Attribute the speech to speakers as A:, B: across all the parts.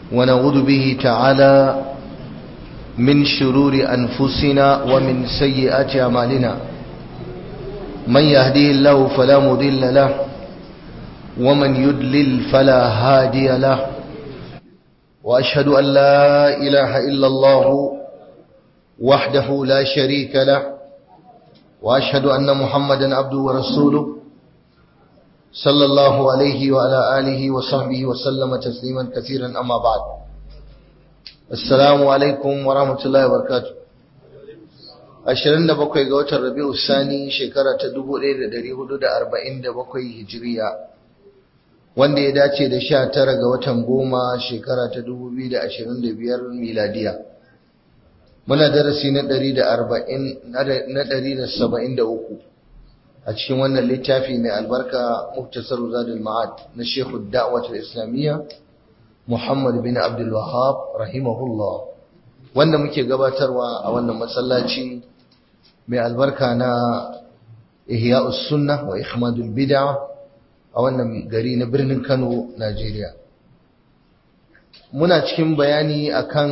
A: ونعوذ به تعالى من شرور أنفسنا ومن سيئات أعمالنا من يهديه الله فلا مضل له ومن يدلل فلا هادي له وأشهد أن لا إله إلا الله وحده لا شريك له وأشهد أن محمدا عبده ورسوله صلى الله عليه وعلى آله وصحبه وسلم تسليما كثيرا أما بعد السلام عليكم ورحمة الله وبركاته ashirin da bakwai ga watan rabi'u sani shekara ta dubu ɗaya da ɗari hudu da arba'in da bakwai hijiriya wanda ya dace da sha tara ga watan goma shekara ta dubu biyu da ashirin da biyar miladiya muna darasi na ɗari da arba'in na ɗari da saba'in da uku a cikin wannan littafi mai albarka muktasar zadul ma'ad na shekhu da'watul islamiyya muhammad bin abdul wahab rahimahullah wanda muke gabatarwa a wannan masallaci mai albarka na ihya'us sunna wa ihmadul bid'a a wannan gari na birnin Kano Najeriya muna cikin bayani akan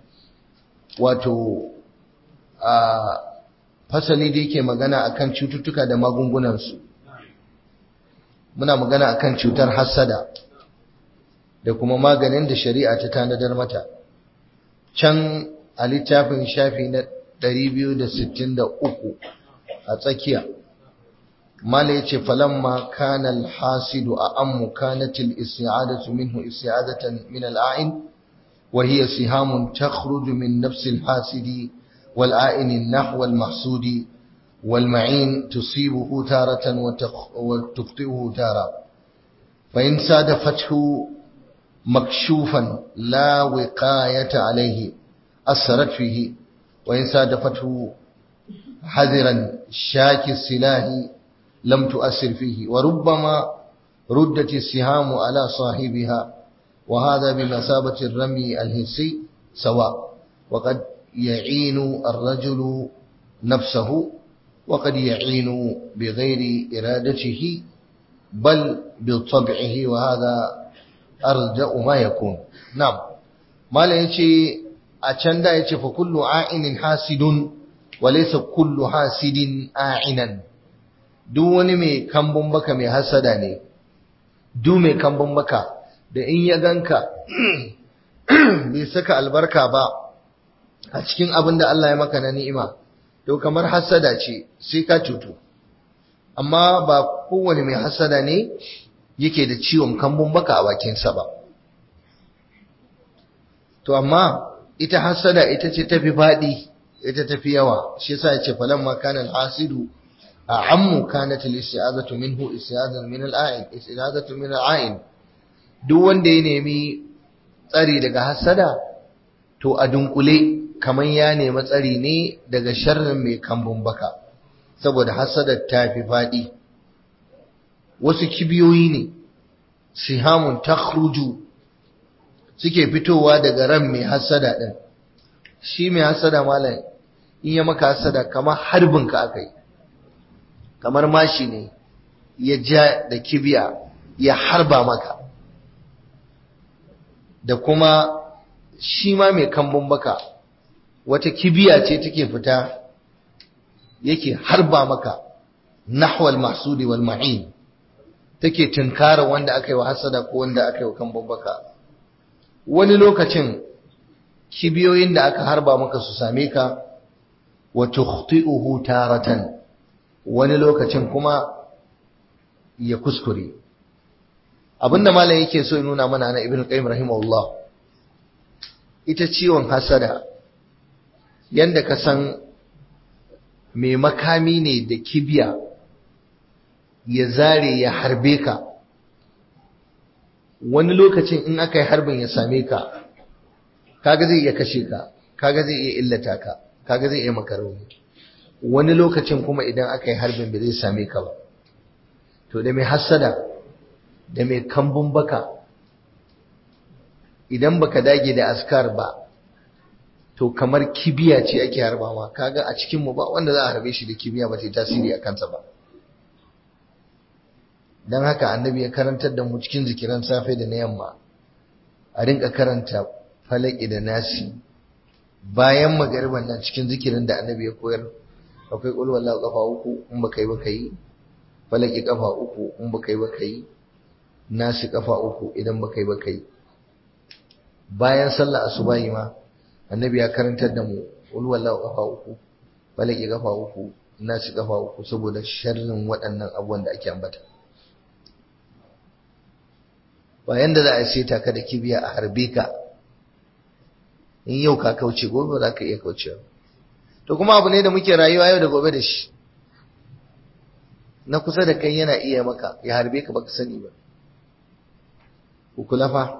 A: wato a fasali da yake magana akan cututtuka da magungunansu muna magana akan cutar hassada da kuma maganin da shari'a ta tanadar mata can a littafin shafi na 263 a tsakiya mala yace falamma kana alhasidu a ammu kanat al-isti'adatu minhu isti'adatan min al-a'in wa hiya sihamun takhruju min nafs al-hasidi wal-a'in nahwa al-mahsudi wal-ma'in tusibuhu taratan wa tuqti'uhu tara fa in sadafathu مكشوفا لا وقاية عليه أثرت فيه وإن سادفته حذرا شاك السلاح لم تؤثر فيه وربما ردت السهام على صاحبها وهذا بمثابة الرمي الهسي سواء وقد يعين الرجل نفسه وقد يعين بغير إرادته بل بطبعه وهذا arja'u ma yakun na'am malam yace a can da yace fa kullu a'inin hasidun wa laysa kullu hasidin a'inan duk wani mai kambun baka mai hasada ne duk mai kambun baka da in ya ganka bai saka albarka ba a cikin abin da Allah ya maka na ni'ima to kamar hasada ce sai ka cutu amma ba kowane mai hasada ne yake da ciwon kambun baka a bakinsa ba to amma ita hasada ita ce tafi faɗi ita tafi yawa shi yasa yace falamma kana al-hasidu a'ammu kanat al-isti'azatu minhu isti'azatan min al-a'in isti'azatu min al-a'in duk wanda ya nemi tsari daga hasada to a dunkule kaman ya nemi tsari ne daga sharrin mai kambun baka saboda hasadar ta fi faɗi wasu kibiyoyi ne sihamun takhruju suke fitowa daga ran mai hasada din shi mai hasada malam in ya maka hasada kamar harbin ka akai kamar mashi ne ya ja da kibiya ya harba maka da kuma shi ma mai kambun baka wata kibiya ce take fita yake harba maka nahwal mahsudi wal ma'in take tunkara wanda aka yi wa hasada ko wanda aka yi wa kan babbaka wani lokacin kibiyoyin da aka harba maka su same ka wa tukhti'uhu taratan wani lokacin kuma ya kuskure abinda malam yake so ya nuna mana na ibnu qayyim rahimahullah ita ciwon hasada yanda ka san mai makami ne da kibiya ya zare ya harbe ka wani lokacin in aka yi harbin ya same ka kaga zai iya kashe ka kaga zai iya illata ka kaga zai iya makaroni wani lokacin kuma idan aka yi harbin bai zai same ka ba to da mai hassada da mai kambun baka idan baka dage da askar ba to kamar kibiya ce ake harba ma kaga a cikin mu ba wanda za a harbe shi da kibiya ba ta tasiri a kansa ba dan haka annabi ya karantar da mu cikin zikiran safe da na yamma a rinka karanta falaki da nasi bayan magariban nan cikin zikirin da annabi ya koyar akwai qul wallahu kafa uku in baka yi baka yi falaki kafa uku in baka yi baka yi nasi kafa uku idan baka yi baka yi bayan sallar asubahi ma annabi ya karantar da mu qul wallahu kafa uku falaki kafa uku nasi kafa uku saboda sharrin waɗannan abubuwan da ake ambata bayan da za a seta ka da kibiya a harbe ka in yau ka kauce gobe ba za ka iya kaucewa to kuma abu ne da muke rayuwa yau da gobe da shi na kusa da kai yana iya maka ya harbe ka baka sani ba ku kula fa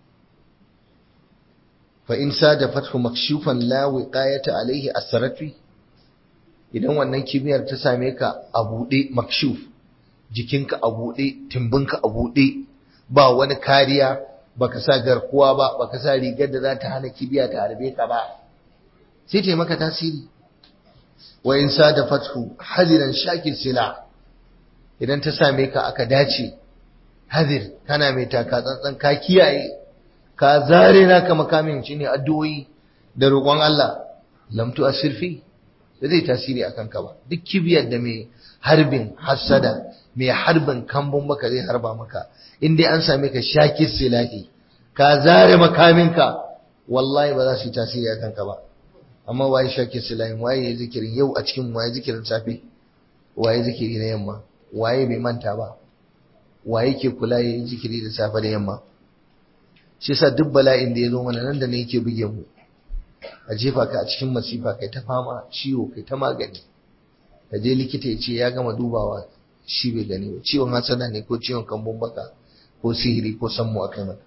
A: fa in sada fathu makshufan la wiqayata alaihi asrafi idan wannan kibiyar ta same ka a buɗe makshuf jikinka a buɗe timbinka a buɗe ba wani kariya baka sa garkuwa ba baka sa rigar da za ta hana kibiya ta harbe ka ba sai ta maka tasiri wa in sada fathu hadiran shakil sila idan ta same ka aka dace hadir kana mai taka tsantsan ka kiyaye ka zare naka makamin shine addu'o'i da roƙon Allah lam tu asirfi da zai tasiri akan ka ba duk kibiyar da mai harbin hassada mai harbin kambun maka zai harba maka in dai an same ka shaki silahi ka zare makaminka wallahi ba za su yi tasiri akan ka ba amma waye shaki silahi waye ya zikirin yau a cikin waye zikirin safe waye zikiri na yamma waye bai manta ba waye ke kula ya yi zikiri da safe da yamma shi yasa duk bala'in da ya zo mana nan da ne yake buge mu a jefa ka a cikin masifa kai ta fama ciwo kai ta magani ka je likita ya ce ya gama dubawa shi bai gani ba ciwon hasada ne ko ciwon kambun baka ko sihiri ko sammu a kai maka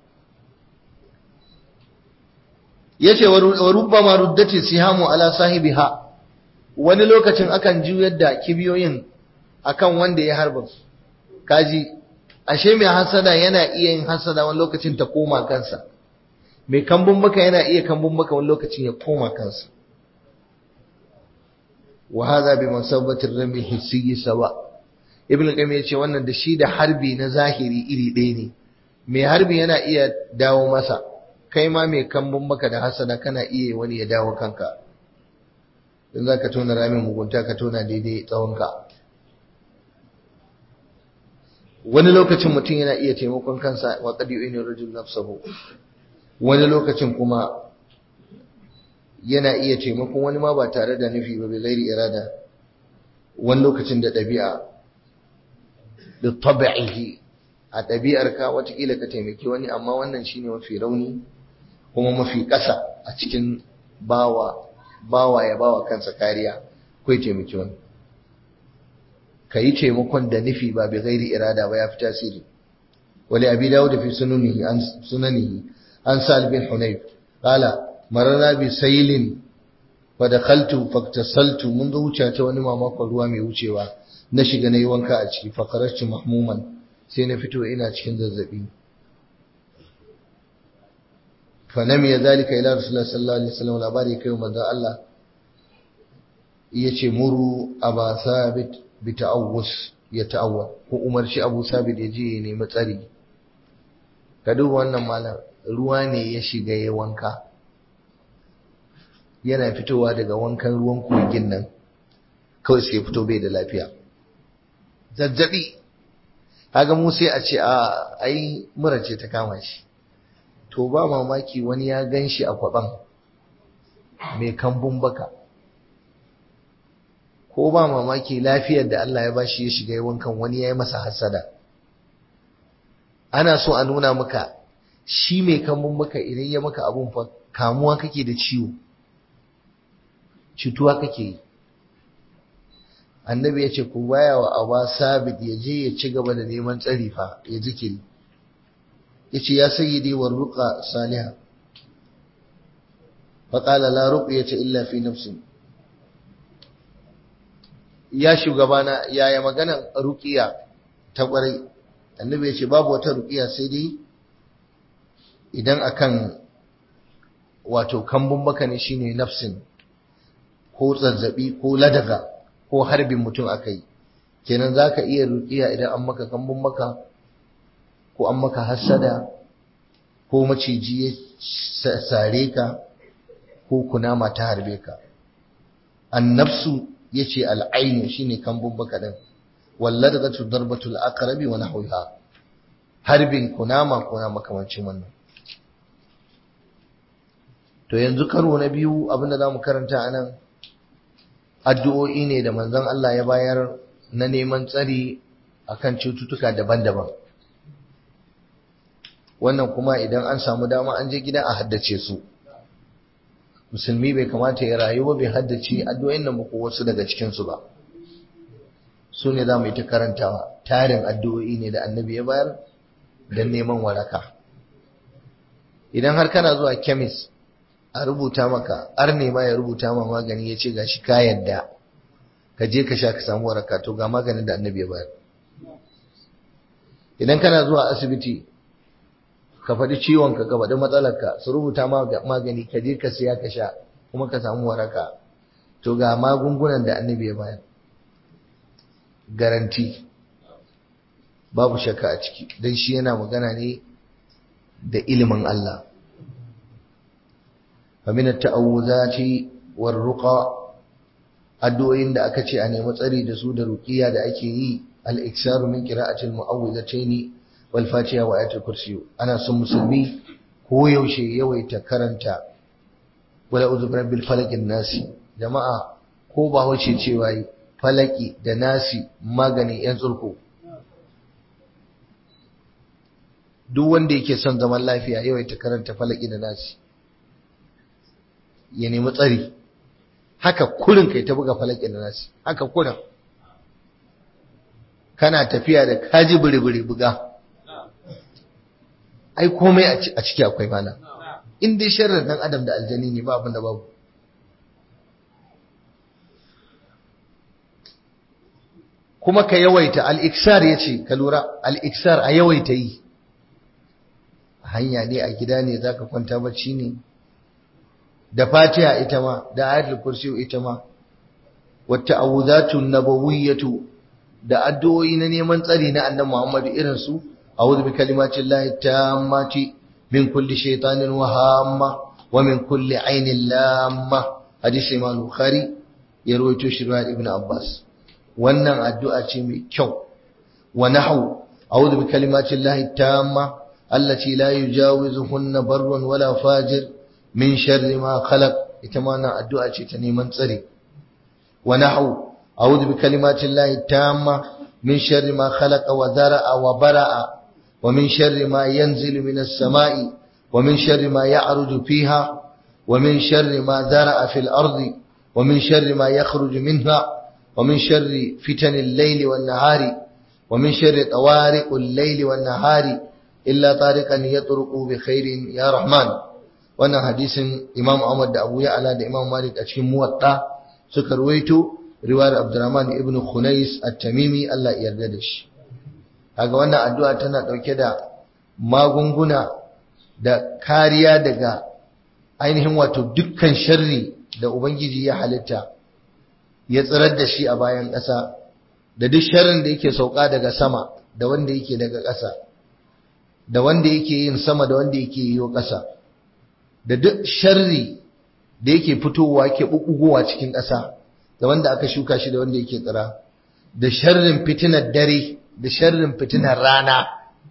A: yace wa rubbama ruddati sihamu ala sahibiha wani lokacin akan juyar da kibiyoyin akan wanda ya harba kaji ashe mai hasada yana iya yin hasada wani lokacin ta koma kansa mai kambun baka yana iya kambun baka wani lokacin ya koma kansa wa hadha bi masabati rami hissiyi sawa ibn qayyim yace wannan da shi da harbi na zahiri iri ɗaya ne mai harbi yana iya dawo masa kai ma mai kambun baka da hasada kana iya wani ya dawo kanka in zaka tona ramin mugunta ka tona daidai tsawonka wani lokacin mutum yana iya taimakon kansa wa qad yu'inu rajul nafsahu wani lokacin kuma yana iya taimakon wani ma ba tare da nufi ba bai gairi irada wani lokacin da ɗabi'a da tabi'ihi a ɗabi'ar ka watakila ka taimaki wani amma wannan shine mafi rauni kuma mafi ƙasa a cikin bawa bawa ya bawa kansa kariya ko ya taimaki wani ka yi taimakon da nufi ba bai gairi irada ba ya fi tasiri wali abi dawud fi sunanihi an sunanihi an sal bin hunayf qala mararna bi sailin fa dakhaltu faktasaltu mun zo wuce ta wani mamakon ruwa mai wucewa na shiga nayi wanka a ciki fa kharajtu mahmuman sai na fito ina cikin zazzabi fa nam ya zalika ila rasulullahi sallallahu alaihi wasallam labari kai manzo Allah yace muru aba sabit bi ta'awus ya ta'awwa ko umarci abu sabit ya je ya nemi tsari ka duba wannan malam ruwa ne ya shiga ya wanka yana fitowa daga wankan ruwan kogin nan kawai sai fito bai da lafiya zazzabi kaga mu sai a ce a ai mura ce ta kama shi to ba mamaki wani ya gan shi a kwaban mai kambun baka ko ba mamaki lafiyar da Allah ya bashi ya shiga wankan wani ya yi masa hasada ana so a nuna maka shi mai kambun baka idan ya maka abun fa kamuwa kake da ciwo cutuwa kake yi annabi ya ce ku baya wa aba sabit ya je ya ci gaba da neman tsari fa ya zikiri ya ce ya sayyidi wa ruqa saliha faƙala la ruqyata illa fi nafsin ya shugabana yaya maganan ruqiya ta ƙwarai annabi ya ce babu wata ruqiya sai dai idan akan wato kambun baka ne shine nafsin ko zazzabi ko ladaga ko harbin mutum akai kenan zaka iya ruqiya idan an maka kambun maka ko an maka hasada ko maciji ya sare ka ko kunama ta harbe ka annafsu yace al'ainu shine kambun baka din walladghatu darbatul aqrabi wa nahwiha harbin kunama kuna makamancin wannan to yanzu karo na biyu abinda zamu karanta anan addu'o'i ne da manzon Allah ya bayar na neman tsari akan cututtuka daban-daban wannan kuma idan an samu dama an je gida a haddace su musulmi bai kamata ya rayu ba bai haddace addu'o'in nan ba ko wasu daga cikin su ba su ne za mu yi ta karantawa tarin addu'o'i ne da annabi ya bayar don neman waraka idan har kana zuwa kemis a rubuta maka ar ma ya rubuta ma magani ya ce ga shi ka yadda ka je ka sha ka samu waraka to ga maganin da annabi ya bayar idan kana zuwa asibiti ka faɗi ciwonka ka faɗi matsalarka su rubuta magani ka je ka siya ka sha kuma ka samu waraka to ga magungunan da annabi ya bayar garanti babu shakka a ciki don shi yana magana ne da ilimin Allah famin ta'awuzati war ruqa addu'o'in da aka ce a nemi tsari da su da ruqiya da ake yi al-iksaru min qira'ati al-mu'awwidhatayn wal fatiha wa ayatul kursi ana son musulmi ko yaushe yawaita karanta wala uzu rabbil falaq nasi jama'a ko ba wace cewa yi falaki da nasi maganin yan tsurko duk wanda yake son zaman lafiya yawaita karanta falaki da nasi ya nemi tsari haka kurin kai ta buga falaki da nasi haka kurin kana tafiya da kaji biri-biri buga ai komai a ciki akwai mana in dai sharrin dan adam da aljani ne ba abin da babu kuma ka yawaita al'iksar ya ce ka lura al'iksar a yawaita yi hanya ne a gida ne za ka kwanta bacci ne da fatiha ita ma da ayatul kursi ita ma wata awuzatun nabawiyyatu da addu'o'i na neman tsari na annabi Muhammadu irin su a'udhu bi kalimatin lahi tammati min kulli shaytanin wa hamma wa min kulli ainin lamma hadisi Imam Bukhari ya rawaito shi riwayat Ibn Abbas wannan addu'a ce mai kyau wa nahu a'udhu bi kalimatin lahi tamma allati la yujawizuhunna barrun wala fajir min sharri ma khalaq ita ma na addu'a ce ta neman tsare wa nahu a'udhu bi kalimatin lahi tamma min sharri ma khalaqa wa zara'a wa bara'a wa min sharri ma yanzilu minas sama'i wa min sharri ma ya'ruju fiha wa min sharri ma zara'a fil ardi wa min sharri ma yakhruju minha ومن شر فتن الليل والنهار ومن شر طوارق الليل والنهار إلا طارقا يطرق بخير يا رحمن wannan hadisin Imam Ahmad da Abu Ya'la da Imam Malik a cikin Muwatta suka ruwaito riwayar Abdurrahman ibn Khunais at-Tamimi Allah ya yarda da shi kaga wannan addu'a tana dauke da magunguna da kariya daga ainihin wato dukkan sharri da Ubangiji ya halitta ya tsirar da shi a bayan ƙasa da duk sharrin da yake sauka daga sama da wanda yake daga ƙasa da wanda yake yin sama da wanda yake yi ƙasa da duk sharri da yake fitowa ke bukugowa cikin ƙasa da wanda aka shuka shi da wanda yake tsira da sharrin fitinar dare da sharrin fitinar rana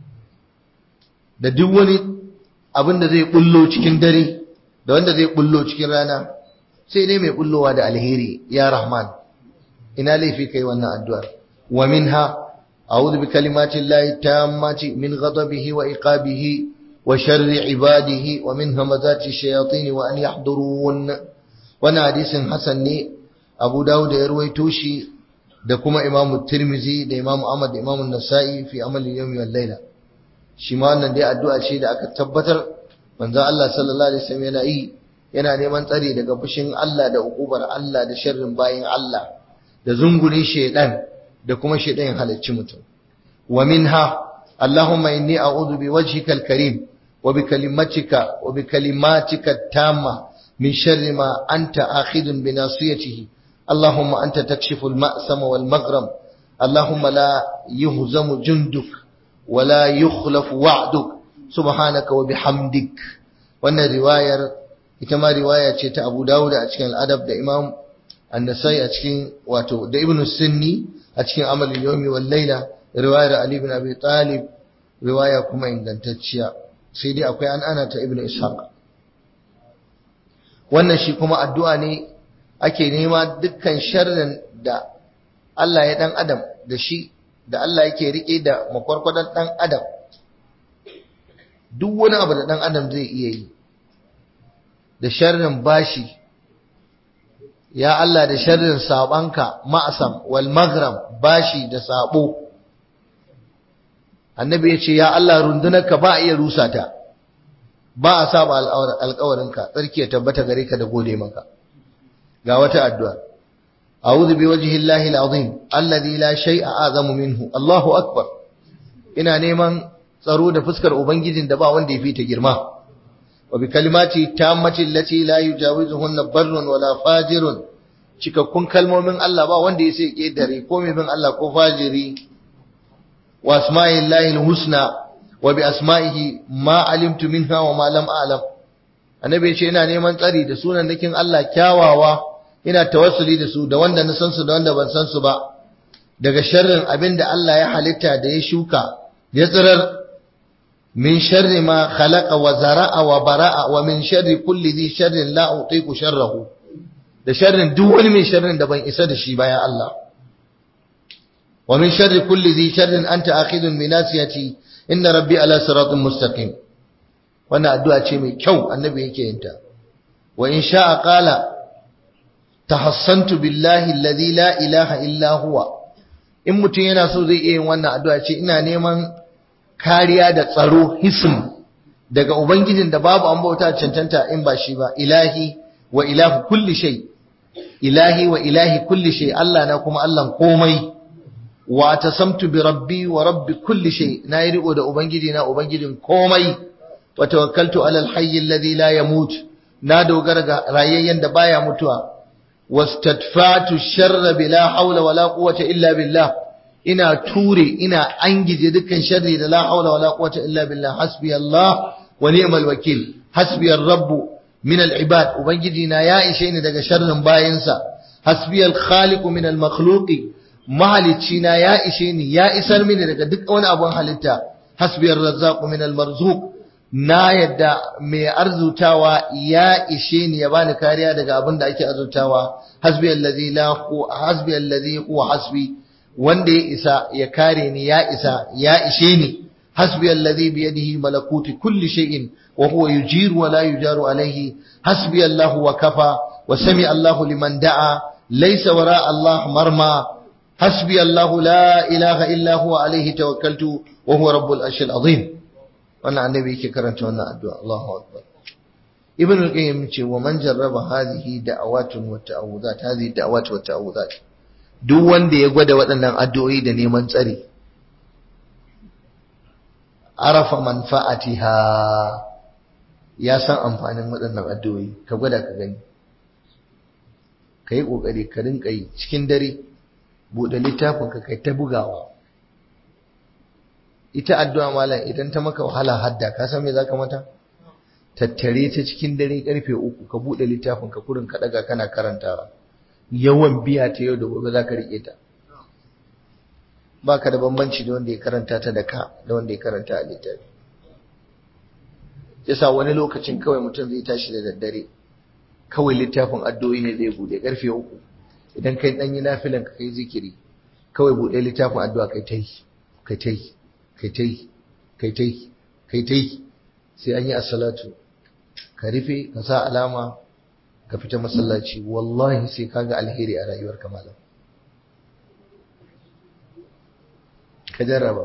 A: da duk wani abin da zai bullo cikin dare da wanda zai bullo cikin rana sai dai mai bullowa da alheri ya rahman ina laifi kai wannan addu'ar wa minha a'udhu bi kalimati llahi tammati min ghadabihi wa iqabihi wa sharri ibadihi wa min hamazati shayatin wa an yahdurun wannan hadisin hasan ne abu dawud ya ruwaito shi da kuma imam tirmizi da imam ahmad da imam nasa'i fi amali yawmi wal layla shi ma wannan dai addu'a ce da aka tabbatar manzo Allah sallallahu alaihi wasallam yana yi yana neman tsari daga fushin Allah da ukubar Allah da sharrin bayin Allah da zungurin shedan da kuma shedan halarci mutum wa minha Allahumma inni a'udhu bi wajhikal karim wa bi kalimatika wa bi kalimatika tamma min sharri ma anta akhidun bi nasiyatihi Allahumma anta takshifu al-ma'sama wal maghram Allahumma la yuhzamu junduk wa la yukhlafu wa'duk subhanaka wa bihamdik wannan riwayar ita ma riwaya ce ta Abu Dawud a cikin al-Adab da Imam An-Nasai a cikin wato da Ibn Sunni a cikin Amal al-Yawmi wal Layla riwayar Ali ibn Abi Talib riwaya kuma ingantacciya sai dai akwai an ana ta Ibn Ishaq wannan shi kuma addu'a ne ake nema dukkan sharrin da Allah ya dan adam da shi da Allah yake rike da makwarkwadan dan adam duk wani abu da dan adam zai iya yi da sharrin bashi ya Allah da sharrin sabanka ma'asam wal maghram bashi da sabo annabi ya ce ya Allah rundunarka ba a iya rusa ta ba a saba alƙawarinka tsarki ya tabbata gare ka da gode maka ga wata addu'a a'udhu bi wajhi llahi al'azim alladhi la shay'a azamu minhu Allahu akbar ina neman tsaro da fuskar ubangijin da ba wanda ya fi ta girma wa bi kalimati tammati allati la yujawizuhunna barrun wala fajirun cikakkun kalmomin Allah ba wanda ya sai kedare ko mai bin Allah ko fajiri wa asma'illahi husna wa bi asma'ihi ma alimtu minha wa ma lam a'lam annabi ya ce ina neman tsari da sunan nakin Allah kyawawa ina tawassuli da su da wanda na san su da wanda ban san su ba daga sharrin abin da Allah ya halitta da ya shuka ya tsirar min sharri ma khalaqa wa zara'a wa bara'a wa min sharri kulli dhi sharrin la utiqu sharrahu da sharrin duk wani mai sharrin da ban isa da shi ba ya Allah wa min sharri kulli dhi sharrin anta akhidun bi nasiyati inna rabbi ala siratin mustaqim wannan addu'a ce mai kyau annabi yake yin ta wa in sha'a qala tahassantu billahi alladhi la ilaha illa huwa in mutum yana so zai iya yin wannan addu'a ce ina neman kariya da tsaro hism daga ubangijin da babu an bauta cancanta in ba shi ba ilahi wa ilahu kulli shay ilahi wa ilahi kulli shay Allah na kuma Allah komai wa tasamtu bi rabbi wa rabbi kulli shay na yi riko da ubangiji na ubangijin komai wa tawakkaltu ala alhayy alladhi la yamut na dogara ga rayayyen da baya mutuwa wastadfatu sharra bila hawla wala quwwata illa billah ina ture ina angije dukkan sharri da la hawla wala quwwata illa billah hasbi Allah wa ni'mal wakil hasbi ar-rabb min al-ibad ubangiji na ya ishe ni daga sharrin bayinsa hasbi al-khaliq min al-makhluqi mahalicci na ya ishe ni ya isar mini daga duk wani abun halitta hasbi ar-razzaq min al-marzuq na yadda mai arzutawa ya ishe ni ya bani kariya daga abin da ake arzutawa hasbi allazi la hasbi allazi huwa hasbi wanda ya isa ya kare ni ya isa ya ishe ni hasbi allazi bi yadihi malakuti kulli shay'in wa huwa yujiru wa la yujaru alayhi hasbi allahu wa kafa wa sami allahu liman da'a laysa wara allah marma hasbi allahu la ilaha illa huwa alayhi tawakkaltu wa huwa rabbul arshil azim wannan annabi yake karanta wannan addu'a Allahu akbar ibn al-qayyim ce wa man jarraba hadhihi da'awatun wa ta'awudat hadhihi da'awat wa ta'awudat duk wanda ya gwada waɗannan addu'o'i da neman tsari arafa manfa'atiha ya san amfanin waɗannan addu'o'i ka gwada ka gani ka yi ƙoƙari ka rinka yi cikin dare buɗe littafin ka kai ta bugawa ita addu'a malam idan ta maka wahala hadda ka san me zaka mata tattare ta cikin dare karfe uku ka bude littafin ka kurin ka daga kana karantawa yawan biya ta yau da gobe zaka rike ta baka da bambanci da wanda ya karanta ta da ka da wanda ya karanta a littafi yasa wani lokacin kawai mutum zai tashi da daddare kawai littafin addu'o'i ne zai bude karfe uku idan kai dan yi nafilan ka kai zikiri kawai bude littafin addu'a kai ta yi kai ta yi kai ta yi kai ta yi kai ta yi sai an yi assalatu ka rufe ka sa alama ka fita masallaci wallahi sai ka ga alheri a rayuwar malam ka jarraba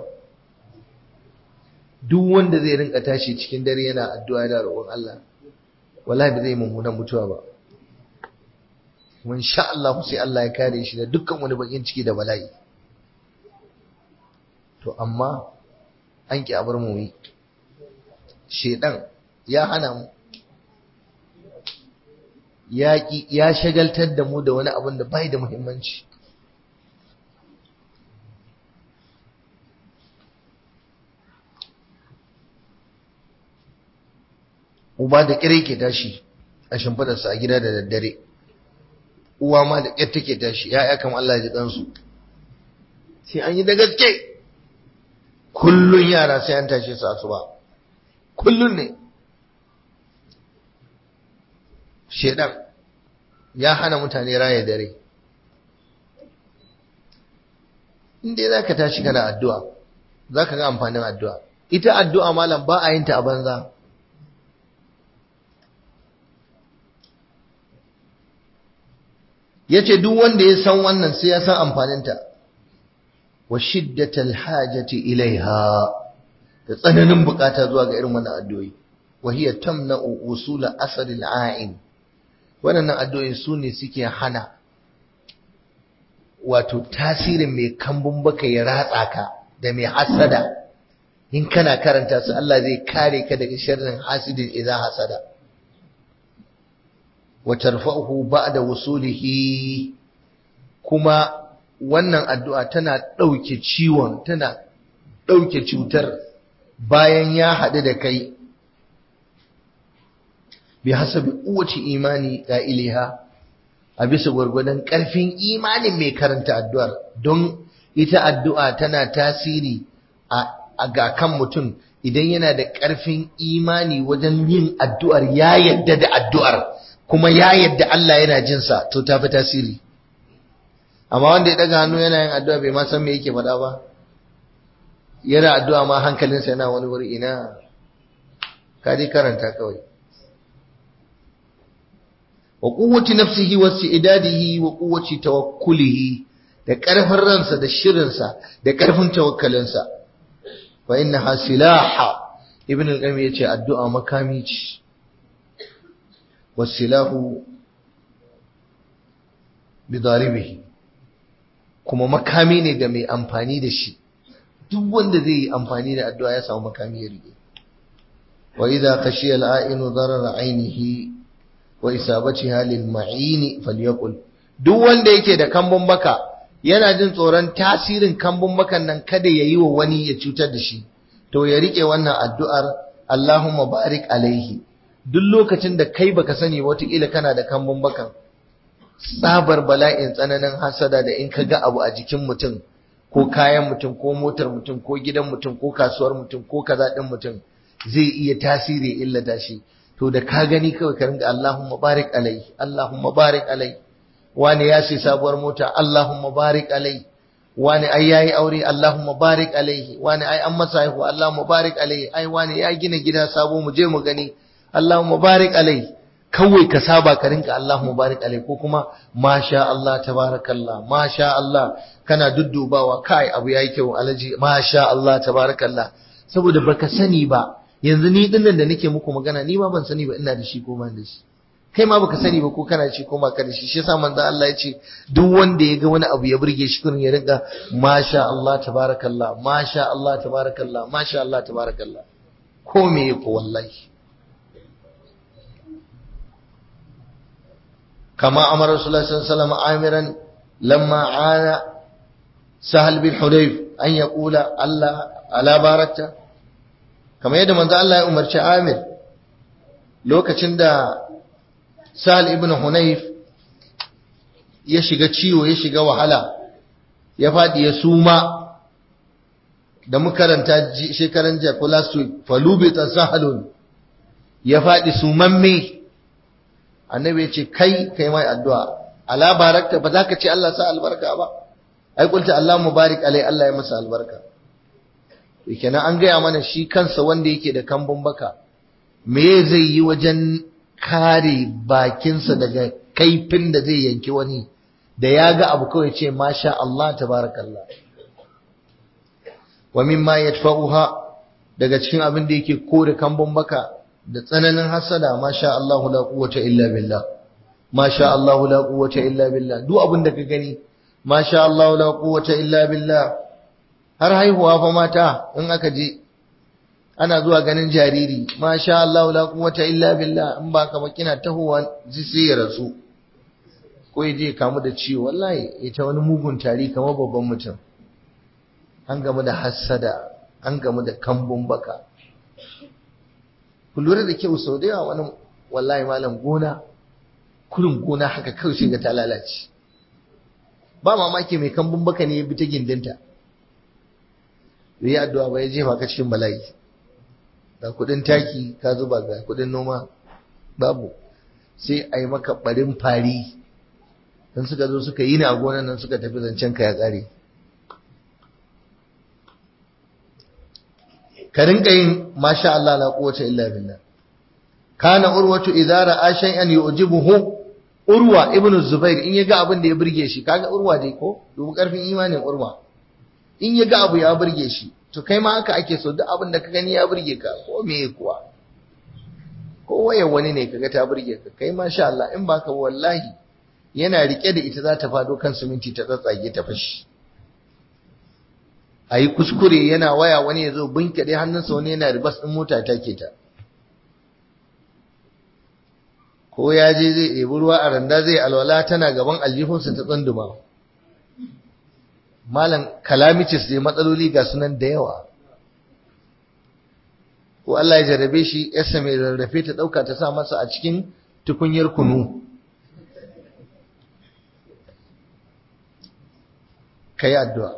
A: duk wanda zai rinka tashi cikin dare yana addu'a da roƙon Allah wallahi ba zai mummunan mutuwa ba kuma insha Allah sai Allah ya kare shi da dukkan wani bakin ciki da bala'i to amma an ƙi abar mu yi shedan ya hana mu ya shagaltar da mu da wani abin da bai da muhimmanci uba da kire ke tashi a shimfidarsa a gida da daddare uwa ma da ƙyar take tashi ya'ya kam Allah ji ɗansu sai an yi da gaske kullun yara sai an tashe su asuba kullun ne shedan ya hana mutane raya dare inda za ka tashi kana addu'a za ka ga amfanin addu'a ita addu'a malam ba a yin ta a banza ya ce duk wanda ya san wannan sai ya san amfaninta wa shiddatal hajati ilaiha da tsananin bukata zuwa ga irin wannan addu'o'i wa hiya tamna'u usula asal al'ain wannan addu'o'i su ne suke hana wato tasirin mai kambun baka ya ratsa ka da mai hasada in kana karanta su Allah zai kare ka daga sharrin hasidin idza hasada wa tarfa'uhu ba'da wusulihi kuma wannan addu'a tana ɗauke ciwon tana ɗauke cutar bayan ya haɗu da kai bi hasabi kowace imani iliha a bisa gwargwadon ƙarfin imanin mai karanta addu'ar don ita addu'a tana tasiri a ga kan mutum idan yana da ƙarfin imani wajen yin addu'ar ya yadda da addu'ar kuma ya yadda Allah yana jinsa to ta fi tasiri amma wanda ya daga hannu yana yin addu'a bai ma san me yake faɗa ba yana addu'a ma hankalinsa yana wani wuri ina ka dai karanta kawai wa quwwati nafsihi wa idadihi wa quwwati tawakkulihi da ƙarfin ransa da shirinsa da ƙarfin tawakkalinsa fa innaha silaha ibn al-qayyim yace addu'a makami ce wasilahu bidaribihi kuma makami ne ga mai amfani da shi duk wanda zai yi amfani da addu'a ya samu makami ya rige wa idza khashiya al-a'inu darara ainihi wa isabatiha lil ma'ini falyaqul duk wanda yake da kambun baka yana jin tsoron tasirin kambun bakan nan kada ya yi wa wani ya cutar da shi to ya rike wannan addu'ar Allahumma barik alaihi duk lokacin da kai baka sani wataƙila kana da kambun bakan tsabar bala'in tsananin hasada da in ka ga abu a jikin mutum ko kayan mutum ko motar mutum ko gidan mutum ko kasuwar mutum ko kaza ɗin mutum zai iya tasiri illata shi to da ka gani kawai ka ringa Allahumma barik alaihi Allahumma barik alaihi wani ya sai sabuwar mota Allahumma barik alaihi wani ai yayi aure Allahumma barik alaihi wani ai an masa haihuwa Allahumma barik alaihi ai wani ya gina gida sabo mu je mu gani Allahumma barik alaihi kawai ka saba ka rinka Allahumma barik alaihi ko kuma masha Allah tabarakallah masha Allah kana duddubawa kai abu yayi kyau alaji masha Allah tabarakallah saboda baka sani ba yanzu ni dinnan da nake muku magana ni ma ban sani ba ina da shi ko ban da shi kai ma baka sani ba ko kana ci ko ba ka da shi shi yasa manzo Allah ya ce duk wanda ya ga wani abu ya burge shi kurin ya rinka masha Allah tabarakallah masha Allah tabarakallah masha Allah tabarakallah ko me ko wallahi kama amara rasulullah sallallahu alaihi wasallam amiran lamma ana sahal bin hudayf an yaqula Allah ala barakta kamar yadda manzo Allah ya umarci Amir lokacin da Sal ibn Hunayf ya shiga ciwo ya shiga wahala ya faɗi ya suma da makaranta shekaran jiya ko last week falubita sahalun ya faɗi sumamme annabi ya ce kai kai mai addu'a ala barakta ba za ka ce Allah sa albarka ba ai kulta Allah mubarak alai Allah ya masa albarka to kenan an gaya mana shi kansa wanda yake da kambun baka me zai yi wajen kare bakinsa daga kaifin da zai yanki wani da ya ga abu kawai ce masha Allah tabarakallah wa mimma yadfa'uha daga cikin abin da yake kore kambun baka da tsananin hasada masha Allah la quwwata illa billah masha Allah la quwwata illa billah duk abin da ka gani masha Allah la quwwata illa billah har haihuwa fa mata in aka je ana zuwa ganin jariri masha Allah la quwwata illa billah in ba ka kina tahowa sai ya rasu ko ya je kamu da ciwo wallahi ita wani mugun tari kamar babban mutum an gamu da hassada an gamu da kambun baka ku lura da kyau sau da yawa wani wallahi malam gona kurin gona haka kawai sai ga ta lalace ba mamaki mai kambun baka ne ya bi ta gindinta bai yi addu'a ba ya jefa ka cikin bala'i ga kudin taki ka zuba ga kudin noma babu sai a yi maka barin fari don suka zo suka yi ni a gonan nan suka tafi zancen ka ya kare ka rinka yin masha Allah la quwwata illa billah kana urwatu idza ra'a shay'an yu'jibuhu urwa ibn zubair in yaga abin da ya burge shi kaga urwa dai ko dubu karfin imanin urwa in yaga abu ya burge shi to kai ma haka ake so duk abin da ka gani ya burge ka ko me kuwa ko waye wani ne kaga ta burge ka kai masha Allah in baka wallahi yana rike da ita za ta fado kan siminti ta tsatsage ta fashi a yi kuskure yana waya wani ya zo binkaɗe hannunsa wani yana ribas ɗin mota ta ke ta ko ya je zai ɗebi ruwa a randa zai alwala tana gaban aljihunsa ta tsunduma malam kalamicis dai matsaloli ga sunan da yawa ko Allah ya jarrabe shi yasa mai rarrafe ta ɗauka ta sa masa a cikin tukunyar kunu ka yi addu'a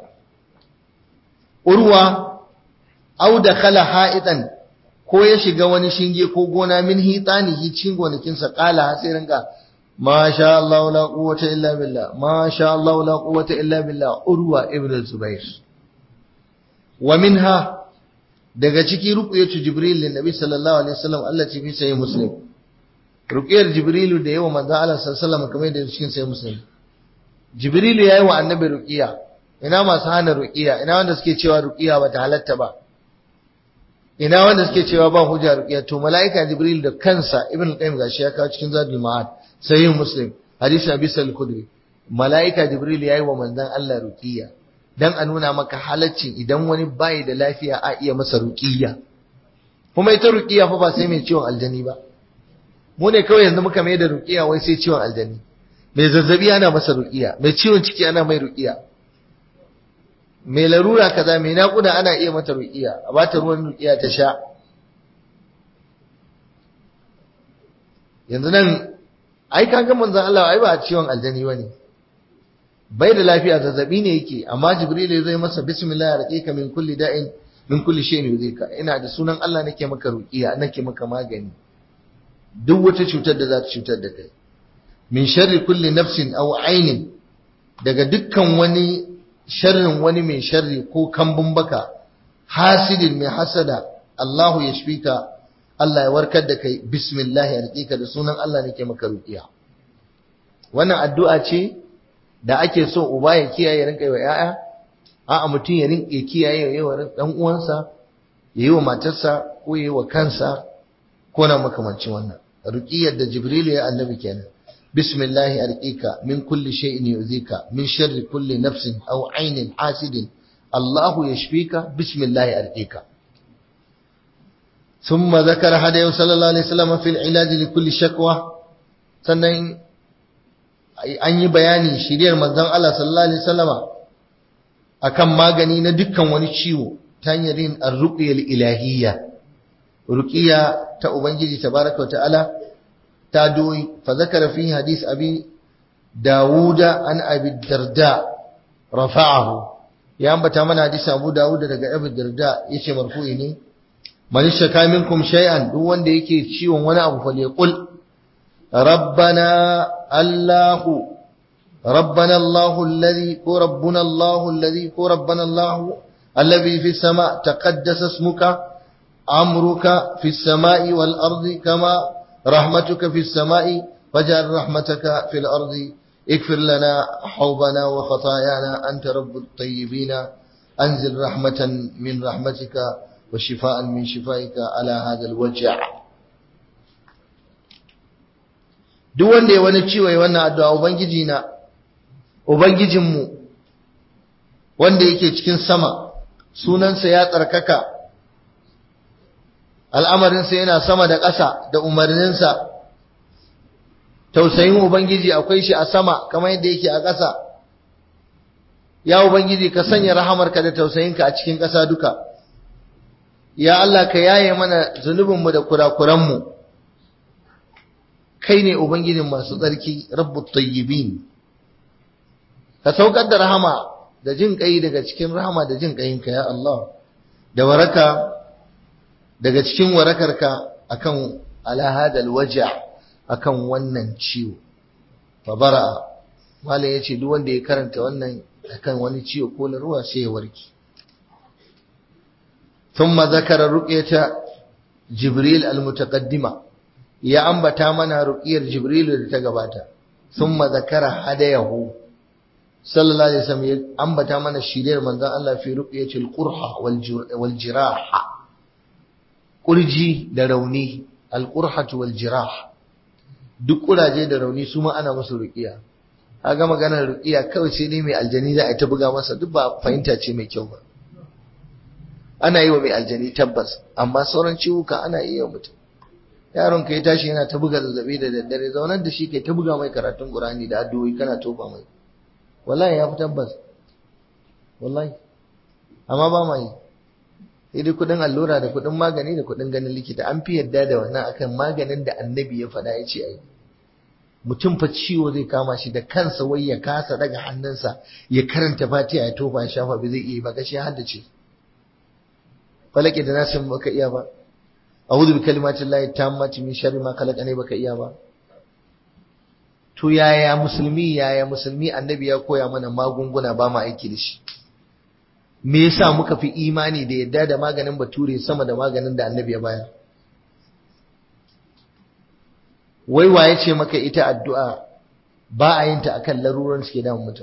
A: urwa au da khala ha'idan ko ya shiga wani shinge ko gona min hitanihi cikin gonakinsa kala sai rinka ma sha Allah la quwwata illa billah ma sha Allah la quwwata illa billah urwa ibn zubair wa minha daga ciki ruqyatu jibril lin nabi sallallahu alaihi wasallam Allah ce fi sahih muslim ruqyar jibril da yawa manzo Allah sallallahu alaihi wasallam kamar da cikin sahih muslim jibril yayi wa annabi ruqiya ina masu hana ruqiya ina wanda suke cewa ruqiya bata halatta ba ina wanda suke cewa ba hujja ruqiya to malaika jibril da kansa ibn qayyim gashi ya kawo cikin zadul ma'ad sahih muslim hadisi abi sal khudri malaika jibril yayi wa manzon Allah ruqiya dan a nuna maka halaccin idan wani bai da lafiya a iya masa ruqiya kuma ita ruqiya fa ba sai mai ciwon aljani ba mu ne kawai yanzu muka mai da ruqiya wai sai ciwon aljani mai zazzabi ana masa ruqiya mai ciwon ciki ana mai ruqiya mai larura kaza mai naƙuda ana iya mata ruqiya a bata ruwan ruqiya ta sha yanzu nan ai kaga manzon Allah ai ba ciwon aljani bane bai da lafiya zazzabi ne yake amma jibril zai masa bismillah raqiqa min kulli da'in min kulli shay'in yuzika ina da sunan Allah nake maka ruqiya nake maka magani duk wata cutar da za ta cutar da kai min sharri kulli nafsin aw ainin daga dukkan wani sharrin wani mai sharri ko kambun baka hasidin mai hasada Allahu ya shfika Allah ya warkar da kai bismillah ya da sunan Allah nake maka ruqiya wannan addu'a ce da ake so uba ya kiyaye rinka yi wa ƴaƴa a'a mutum ya rinka kiyaye ya yi wa dan uwansa ya yi wa matarsa ko ya yi wa kansa ko na makamancin wannan ruqiyar da jibril ya annabi kenan bismillah arqika min kulli shay'in yu'zika min sharri kulli nafsin aw aynin hasidin Allah yashfika bismillah arqika ثم ذكر هدي صلى الله عليه وسلم في العلاج لكل شكوى sannan an yi bayani shiriyar manzon Allah sallallahu alaihi wasallama akan magani na dukkan wani ciwo ta hanyar yin ar-ruqya ilahiyya ruqiya ta ubangiji tabaraka ta'ala ta doyi fa zakara fi hadith abi dawuda an abi darda rafa'ahu ya ambata mana hadisi abu dawuda daga abi darda yace marfu'i ne man shaka minkum shay'an duk wanda yake ciwon wani abu fa yaqul ربنا الله ربنا الله الذي هو ربنا الله الذي هو ربنا الله الذي في السماء تقدس اسمك أمرك في السماء والأرض كما رحمتك في السماء فجعل رحمتك في الأرض اغفر لنا حوبنا وخطايانا أنت رب الطيبين أنزل رحمة من رحمتك وشفاء من شفائك على هذا الوجع duk wanda ya wani ciwo ya wannan addu'a ubangiji na ubangijinmu wanda yake cikin sama sunansa ya tsarkaka al'amarinsa yana sama da ƙasa da umarninsa tausayin ubangiji akwai shi a sama kamar yadda yake a ƙasa ya ubangiji ka sanya rahamarka da tausayinka a cikin ƙasa duka ya Allah ka yaye mana zunubinmu da kurakuranmu kai ne ubangijin masu tsarki rabbut tayyibin ka saukar da rahama da jin kai daga cikin rahama da jin kayinka ya Allah da waraka daga cikin warakarka akan ala hadal waja akan wannan ciwo fa bara malam yace duk wanda ya karanta wannan akan wani ciwo ko ruwa sai ya warke thumma zakara ruqyata jibril almutaqaddima ya ambata mana ruqyar jibril da ta gabata thumma zakara hadayahu sallallahu alaihi wasallam ya ambata mana shiriyar manzon Allah fi ruqyatil qurha wal jiraha kurji da rauni alqurhatu wal jirah duk kuraje da rauni su ma ana musu ruqiya kaga maganar ruqiya kawai sai dai mai aljani za a ta buga masa duk ba fahimta ce mai kyau ba ana yi wa mai aljani tabbas amma sauran ciwuka ana iya mutum yaron ka ya tashi yana ta buga zazzabi da daddare zaunar da shi kai ta buga mai karatun qur'ani da addu'o'i kana tofa mai wallahi ya fi tabbas wallahi amma ba ma yi sai dai kudin allura da kudin magani da kudin ganin likita an fi yadda da wannan akan maganin da annabi ya faɗa ya ce ai mutum fa ciwo zai kama shi da kansa wai ya kasa daga hannunsa ya karanta fatiha ya tofa ya shafa ba zai iya ba gashi ya haddace falake da nasin baka iya ba a'udhu bi kalimatin lahi tammati min sharri ma khalaqa ne baka iya ba to yaya musulmi yaya musulmi annabi ya koya mana magunguna ba ma aiki da shi me yasa muka fi imani da yadda da maganin bature sama da maganin da annabi ya bayar wai waye ce maka ita addu'a ba a yin ta akan laruran suke damun mutum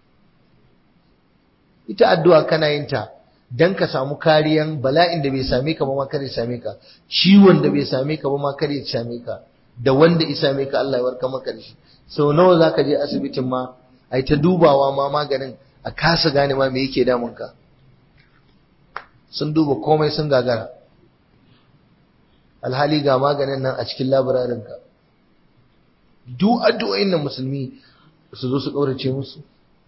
A: ita addu'a kana yin ta dan ka samu kariyan bala'in da bai same ka ba ma kare same ka ciwon da bai same ka ba ma kare same ka da wanda ya same ka Allah ya warka maka da shi sau nawa zaka je asibitin ma ai ta dubawa ma maganin a kasa gane ma me yake damun ka sun duba komai sun gagara alhali ga maganin nan a cikin labararin ka duk addu'o'in nan musulmi su zo su kaurace musu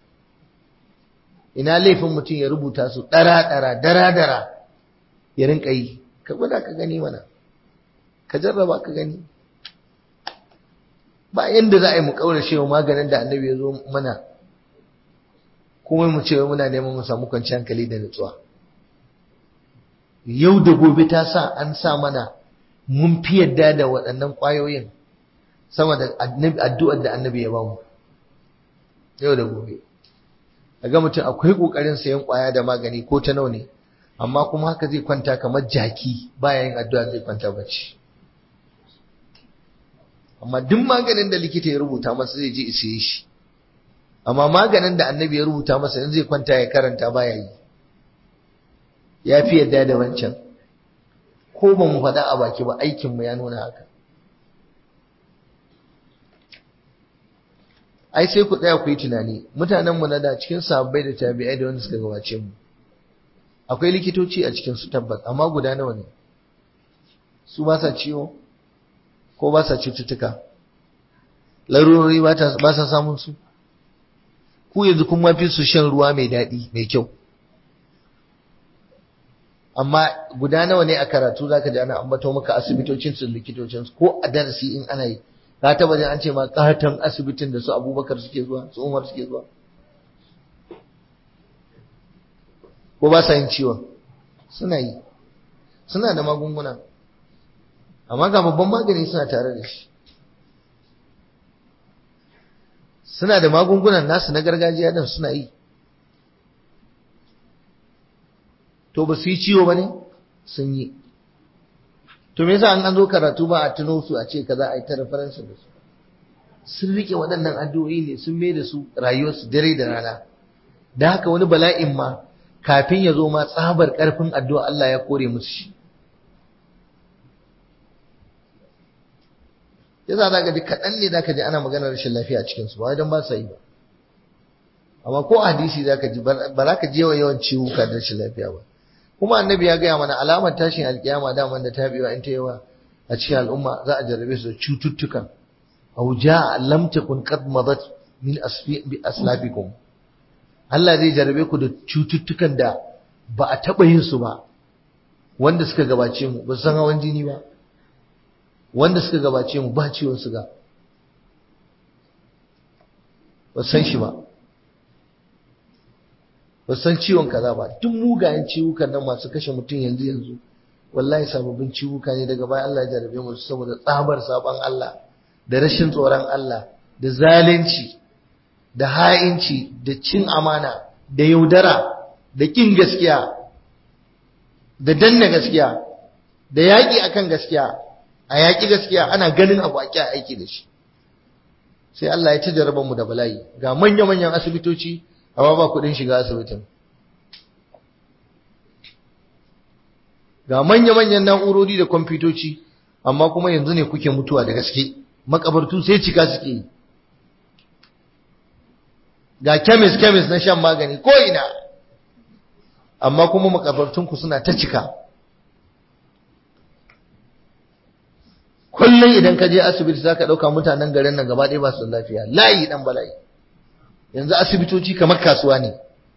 A: ina laifin mutum ya rubuta su dara-dara dara-dara ya rinka yi ka gwada ka gani mana ka jarraba ka gani ba yanda za a yi mu kaurace wa maganin da annabi ya zo mana kuma mu ce muna neman mu samu kwanciyar hankali da nutsuwa yau da gobe ta sa an sa mana mun fi yadda da waɗannan ƙwayoyin sama da addu'ar da annabi ya bamu yau da gobe ga mutum akwai ƙoƙarin sayan ƙwaya da magani ko ta nawa ne amma kuma haka zai kwanta kamar jaki baya yin addu'a zai kwanta bacci amma duk maganin da likita ya rubuta masa zai je isiye shi amma maganin da annabi ya rubuta masa in zai kwanta ya karanta baya yi ya fi yadda da wancan ko ba mu faɗa a baki ba aikinmu ya nuna haka ai sai ku tsaya ku yi tunani mutanenmu na da cikin sabbai da tabi'ai da wanda suka gabace mu akwai likitoci a cikin su tabbas amma guda nawa ne su ba sa ciwo ko ba sa cututtuka larurori ba sa samun su ku yanzu kun mafi su shan ruwa mai daɗi mai kyau amma guda nawa ne a karatu zaka ji ana ambato maka asibitocin su likitocin su ko a darasi in ana yi ka taba jin an ce ma katon asibitin da su Abubakar suke zuwa su Umar suke zuwa ko ba sa yin ciwon suna yi suna da magunguna amma ga babban magani suna tare da shi suna da magungunan nasu na gargajiya dan suna yi to ba su yi ciwo ba ne sun yi to me yasa an an zo karatu ba a tuno su a ce kaza a yi ta referensin da su sun rike waɗannan addu'o'i ne sun mai da su rayuwarsu dare da rana da haka wani bala'in ma kafin ya zo ma tsabar ƙarfin addu'a Allah ya kore musu shi yasa za ka ji kaɗan ne za ka ji ana maganar rashin lafiya a cikinsu ba don ba sa yi ba amma ko a hadisi za ka ji ba za ka je wa yawan ciwuka da rashin lafiya ba kuma annabi ya gaya mana alamar tashin alkiyama daman da tabewa in ta yawa a cikin al'umma za a jarrabe su da cututtukan aw jaa lam takun qad madat min asfi bi aslafikum Allah zai jarrabe ku da cututtukan da ba a taba yin su ba wanda suka gabace mu ba san hawan jini ba wanda suka gabace mu ba ciwon suga ba san shi ba ba san ciwon kaza ba duk mugayen ciwukan nan masu kashe mutum yanzu yanzu wallahi sababbin ciwuka ne daga baya Allah ya jarabe mu saboda tsabar saban Allah da rashin tsoron Allah da zalunci da ha'inci da cin amana da yaudara da kin gaskiya da danna gaskiya da yaƙi akan gaskiya a yaƙi gaskiya ana ganin abu a kya aiki da shi sai Allah ya ci jarabar mu da bala'i ga manya-manyan asibitoci amma ba kuɗin shiga asibitin ga manya-manyan na'urori da kwamfutoci amma kuma yanzu ne kuke mutuwa da gaske makabartu sai cika suke yi ga kemis kemis na shan magani ko ina amma kuma makabartunku suna ta cika kullum idan ka je asibiti za ka ɗauka mutanen garin nan gaba ɗaya ba su lafiya layi ɗan bala'i yanzu asibitoci kamar kasuwa ne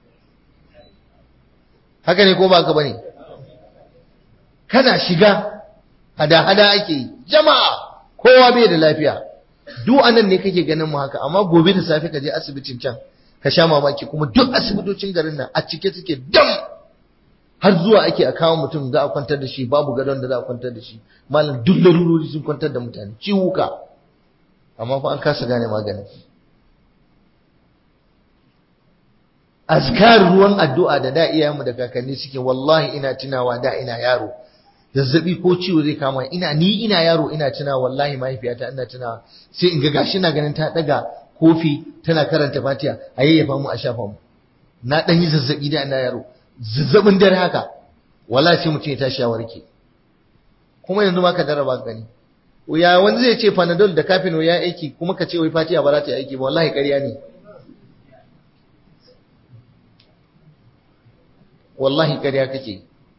A: haka ne ko ba ka ba ne kana shiga hada-hada ake yi jama'a kowa bai da lafiya duk anan ne kake ganin mu haka amma gobe da safe ka je asibitin can ka sha mamaki kuma duk asibitocin garin nan a cike suke dam har zuwa ake a kawo mutum za a kwantar da shi babu gadon da za a kwantar da shi malam duk larurori sun kwantar da mutane ciwuka amma fa an kasa gane maganin azkar ruwan addu'a da da iyayenmu da kakanni suke wallahi ina tunawa da ina yaro zazzabi ko ciwo zai kama ina ni ina yaro ina tuna wallahi mahaifiyata ina tuna sai in ga gashi na ganin ta daga kofi tana karanta fatiha a yayyafa mu a shafa mu na dan yi zazzabi da ina yaro zazzabin dare haka wallahi sai mutum ya tashi ya warke kuma yanzu ma ka daraba gani ya wani zai ce panadol da kafin ya aiki kuma ka ce wai fatiha ba za ta yi aiki ba wallahi ƙarya ne wallahi ƙarya kake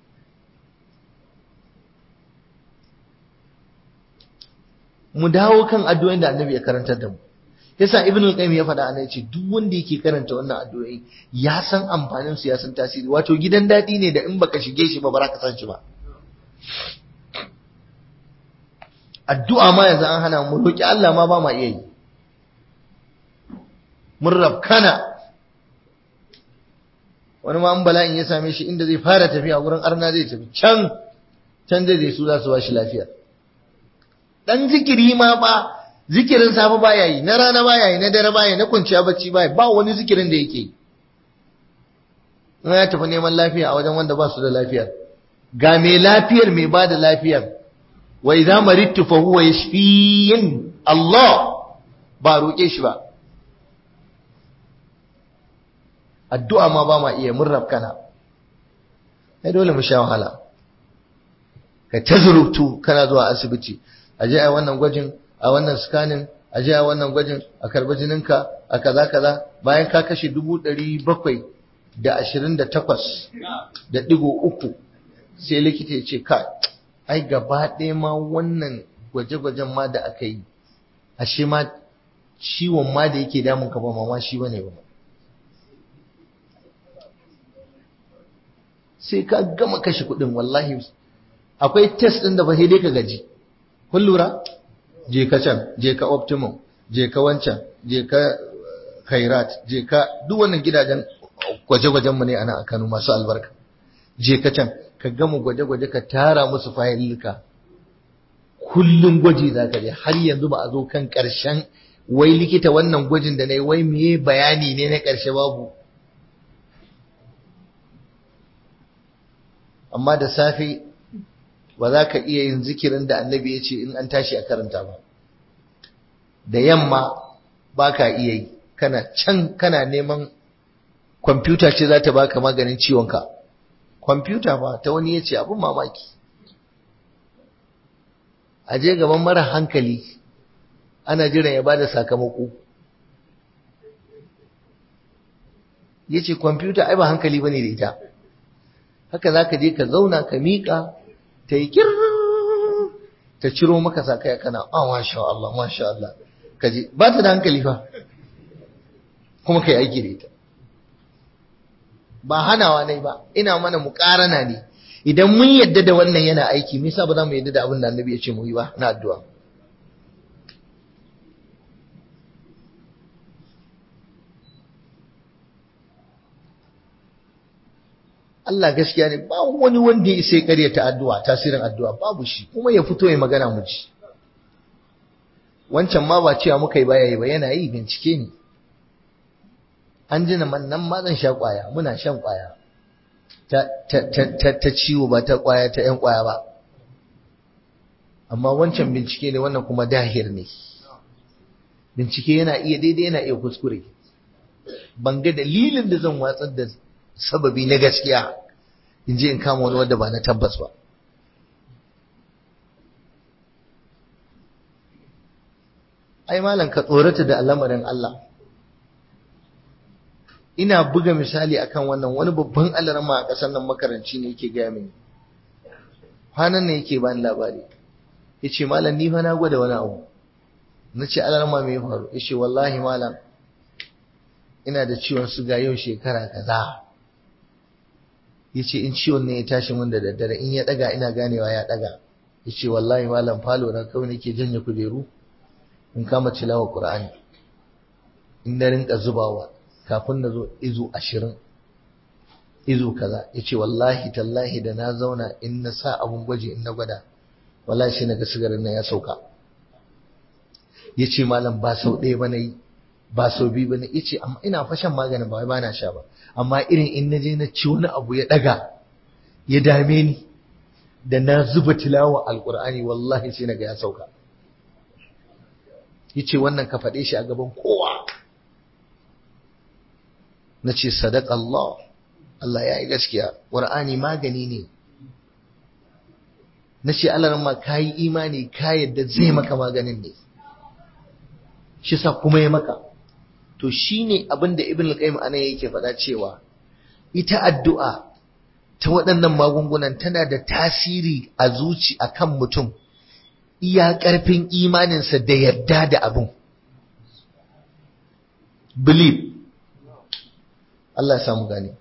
A: mu dawo kan addu'o'in da annabi ya karantar da mu yasa ibnu qayyim ya faɗa ana yace duk wanda yake karanta wannan addu'o'i ya san amfanin su ya san tasiri wato gidan dadi ne da in baka shige shi ba ba ka san shi ba addu'a ma yanzu an hana mu roki Allah ma ba ma iya yi mun rabkana wani ma an bala'in ya same shi inda zai fara tafiya wurin arna zai tafi can can zai zai su za su ba shi lafiya dan zikiri ma ba zikirin safe baya yi na rana baya yi na dare baya na kwanciya bacci baya ba wani zikirin da yake in ya tafi neman lafiya a wajen wanda ba su da lafiyar ga mai lafiyar mai ba da lafiyar wa idza maridtu fa huwa yashfiyin Allah ba roƙe shi ba addu'a ma ba ma iya mun rafkana ai dole mu sha wahala ka ta zurubtu kana zuwa asibiti a je a wannan gwajin a wannan scanning a je a wannan gwajin a karbi jininka a kaza kaza bayan ka kashe dubu ɗari bakwai da ashirin da takwas da ɗigo uku sai likita ya ce ka ai gaba ɗaya ma wannan gwaje-gwajen ma da aka yi ashe ma ciwon ma da yake damun ka ba ma shi bane ba sai ka gama kashe kuɗin wallahi akwai test ɗin da ba sai dai ka gaji kun lura je ka can je ka optimum je ka wancan je ka khairat je ka duk wannan gidajen gwaje-gwajen mu ne ana a Kano masu albarka je ka can ka gama gwaje-gwaje ka tara musu fayilika kullum gwaji za ka je har yanzu ba a zo kan ƙarshen wai likita wannan gwajin da na yi wai meye bayani ne na ƙarshe babu amma da safe ba za ka iya yin zikirin da annabi ya ce in an tashi a karanta ba da yamma ba ka iya yi kana can kana neman kwamfuta ce za ta baka maganin ciwonka kwamfuta ba ta wani ya ce abin mamaki a je gaban mara hankali ana jiran ya bada sakamako ya ce kwamfuta ai ba hankali ba ne da ita haka za ka je ka zauna ka miƙa ta yi kir ta ciro maka sakaya kana a masha Allah masha Allah ka je ba ta da hankali fa kuma ka yi aiki da ita ba hanawa ne ba ina mana muƙarana ne idan mun yadda da wannan yana aiki me yasa ba za mu yadda da abin da annabi ya ce mu yi ba na addu'a Allah gaskiya ne ba wani wanda ya sai karyata addu'a tasirin addu'a babu shi kuma ya fito ya magana mu ji wancan ma ba cewa muka yi baya yi ba yana yi bincike ne an ji man nan ma zan sha kwaya muna shan kwaya ta, ta, ta, ta, ciwo ba ta kwaya ta yan kwaya ba amma wancan bincike ne wannan kuma dahir ne bincike yana iya daidai yana iya kuskure ban ga dalilin da zan watsar da sababi na gaskiya in je in kama wani wanda ba na tabbas ba ai malam ka tsorata da al'amarin Allah ina buga misali akan wannan wani babban alarma a ƙasar nan makaranci ne yake gaya mini kwanan ne yake bani labari ya ce malam ni fa na gwada wani abu na ce alarma mai faru ya ce wallahi malam ina da ciwon suga yau shekara kaza ya ce in ciwon ne ya tashi min da daddare in ya daga ina ganewa ya daga ya ce wallahi malam falo na kawai nake janye kujeru in kama tilawa qur'ani in na rinka zubawa kafin na zo izu ashirin izu kaza ya ce wallahi tallahi da na zauna in na sa abun gwaji in na gwada wallahi shi na ga sigarin nan ya sauka ya ce malam ba sau ɗaya ba na yi ba sau biyu ba na ya ce amma ina fashan maganin ba wai ba na sha ba amma irin in na je na ci wani abu ya ɗaga ya dame ni da na zuba tilawa alƙur'ani wallahi sai na ga ya sauka ya ce wannan ka faɗe shi a gaban kowa na ce sadaq Allah Allah ya yi gaskiya ƙur'ani magani ne na ce Allah ma ka yi imani ka yadda zai maka maganin ne shi sa kuma ya maka to shine abin da ibn al-qayyim anan yake faɗa cewa ita addu'a ta waɗannan magungunan tana da tasiri a zuci akan mutum iya ƙarfin imaninsa da yadda da abin believe Allah ya samu gani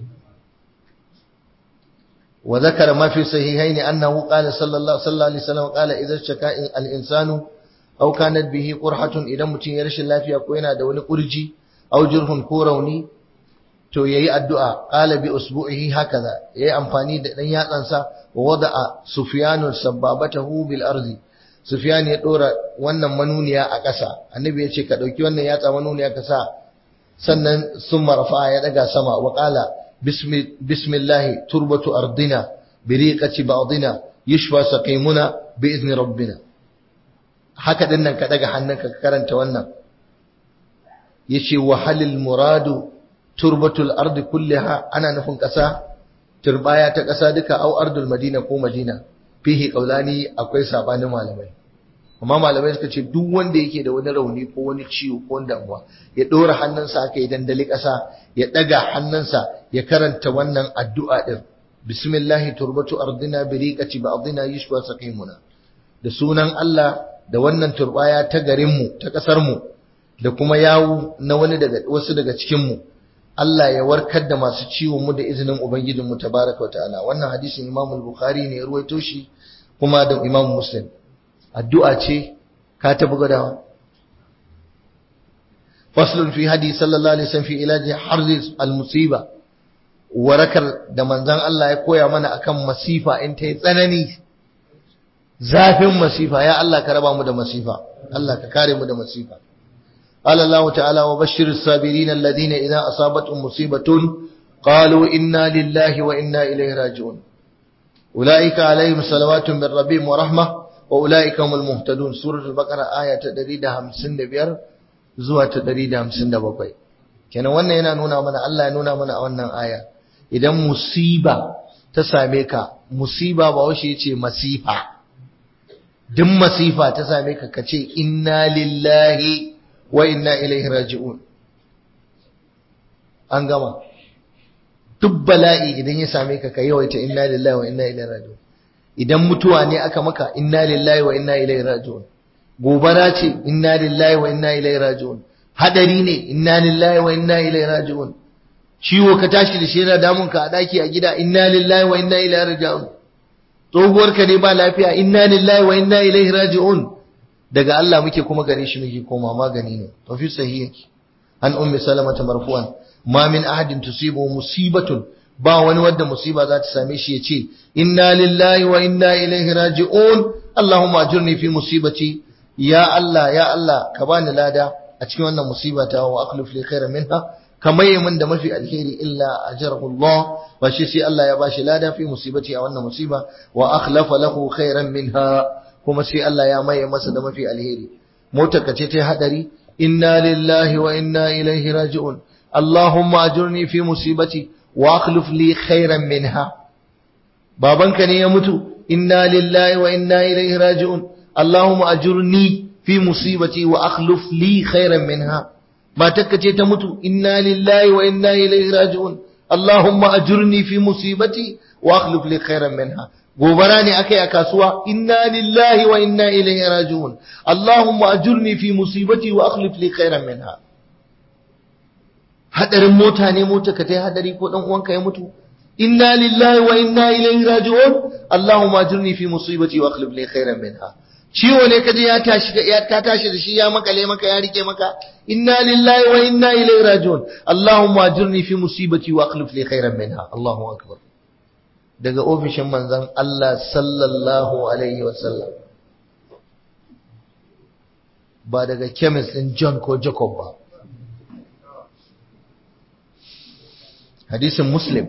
A: وذكر ما في صحيحين أنه قال صلى الله, صلى الله عليه وسلم قال إذا اشتكى الإنسان أو كانت به قرحة إذا متين يرش الله في أكوينا دون قرجي أو جرح كوروني to yayi addu'a qala bi usbu'ihi hakaza yayi amfani da dan yatsansa wa wada'a sufyanu sababatahu bil ardi sufyan ya dora wannan manuniya a ƙasa annabi ya ce ka dauki wannan yatsa manuniya ka sa sannan summa rafa'a ya daga sama wa qala bismillah turbatu ardina bi riqati ba'dina yushfa saqimuna bi izni rabbina haka din nan ka daga hannunka ka karanta wannan yace wa halil muradu turbatul ardi kulliha ana nufin ƙasa turbaya ta ƙasa duka au ardul madina ko madina fihi qaulani akwai sabanin malamai amma malamai suka ce duk wanda yake da wani rauni ko wani ciwo ko wani damuwa ya dora hannunsa aka yi dandali ƙasa ya daga hannunsa ya karanta wannan addu'a din bismillahi turbatu ardina bi riqati ba'dina yushwa saqimuna da sunan Allah da wannan turbaya ta garinmu ta ƙasar mu da kuma yawu na wani daga wasu daga cikin mu Allah ya warkar da masu ciwon mu da izinin Ubangijinmu tabaraka wa ta'ala wannan hadisin Imam Bukhari ne ya ruwaito shi kuma da Imam Muslim addu'a ce ka tafi gadawa faslun fi hadi sallallahu alaihi wasallam fi ilaji harz al-musiba warakar da manzon Allah ya koya mana akan masifa in ta yi tsanani zafin masifa ya Allah ka raba mu da masifa Allah ka kare mu da masifa قال الله تعالى وبشر الصابرين الذين إذا أصابتهم مصيبة قالوا إنا لله وإنا إليه راجعون أولئك عليهم صلوات من ربهم ورحمة وأولئك هم المهتدون سورة البقرة آية تدريد همسن بير زوة تدريد همسن بقوي كان وانا ينا نونا من الله ينونا من وانا آية إذا مصيبة تساميك مصيبة بوشي يتي مصيبة دم مصيبة تساميك كتي إنا لله wa inna ilaihi raji'un an gama duk bala'i idan ya same ka ka yawaita inna lillahi wa inna ilaihi raji'un idan mutuwa ne aka maka inna lillahi wa inna ilaihi raji'un gobara ce inna lillahi wa inna ilaihi raji'un hadari ne inna lillahi wa inna ilaihi raji'un ciwo ka tashi da shi yana damun ka a daki a gida inna lillahi wa inna ilaihi raji'un tsohuwar ka ne ba lafiya inna lillahi wa inna ilaihi raji'un daga Allah muke kuma gare shi muke koma magani ne to fi sahihi an ummi salama ta marfu'an ma min ahadin tusibu musibatun ba wani wanda musiba za ta same shi ya ce inna lillahi wa inna ilaihi raji'un allahumma ajurni fi musibati ya Allah ya Allah ka bani lada a cikin wannan musiba ta wa akhlif li khairan minha kamar min da mafi alheri illa ajrahu Allah ba shi sai Allah ya bashi lada fi musibati a wannan musiba wa akhlafa lahu khairan minha kuma sai Allah ya maye masa da mafi alheri motar ka ce ta hadari inna lillahi wa inna ilaihi raji'un allahumma ajurni fi musibati wa akhlif li khairan minha babanka ne ya mutu inna lillahi wa inna ilaihi raji'un allahumma ajurni fi musibati wa akhlif li khairan minha matarka ce ta mutu inna lillahi wa inna ilaihi raji'un allahumma ajurni fi musibati wa akhlif li khairan minha gobara ne akai a kasuwa inna lillahi wa inna ilaihi raji'un allahumma ajurni fi musibati wa akhlif li khairan minha hadarin mota ne mota ka tai hadari ko dan uwanka ya mutu inna lillahi wa inna ilaihi raji'un allahumma ajurni fi musibati wa akhlif li khairan minha ciwo ne kaje ya tashi ya ta tashi da shi ya makale maka ya rike maka inna lillahi wa inna ilaihi raji'un allahumma ajurni fi musibati wa akhlif li khairan minha allahu akbar daga ofishin manzon Allah sallallahu alaihi wasallam ba daga chemist din John ko Jacob ba hadisin muslim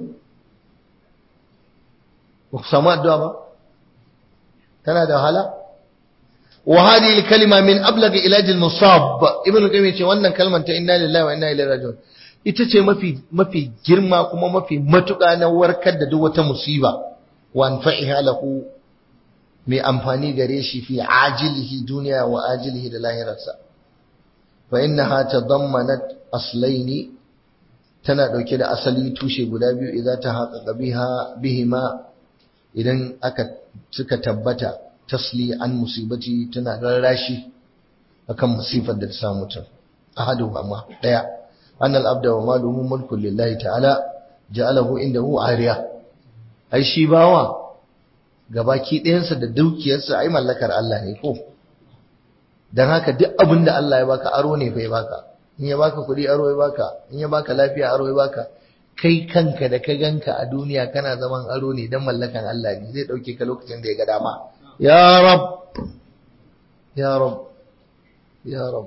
A: ba ku samu addu'a ba tana da wahala wa hadhihi al-kalima min ablagh ilaj al-musab ibn qayyim ce wannan kalmar ta inna lillahi wa inna ilaihi raji'un ita ce mafi mafi girma kuma mafi matuƙa na warkar da duk wata musiba wa anfa'iha lahu mai amfani gare shi fi ajilihi duniya wa ajilihi da lahirarsa fa innaha tadammanat aslaini tana dauke da asali tushe guda biyu idan ta haƙaƙa biha bihima idan aka suka tabbata tasli an musibati tana rarrashi akan musifar da ta samu mutum ahadu amma daya annal abda wa maluhu mulkun lillahi ta'ala ja'alahu indahu ariya ai shi bawa gabaki ɗayansa da dukiyarsa ai mallakar Allah ne ko dan haka duk abin da Allah ya baka aro ne fa ya baka in ya baka kuɗi aro ya baka in ya baka lafiya aro ya baka kai kanka da ka ganka a duniya kana zaman aro ne dan mallakan Allah ne zai dauke ka lokacin da ya ga dama ya rab ya rab ya rab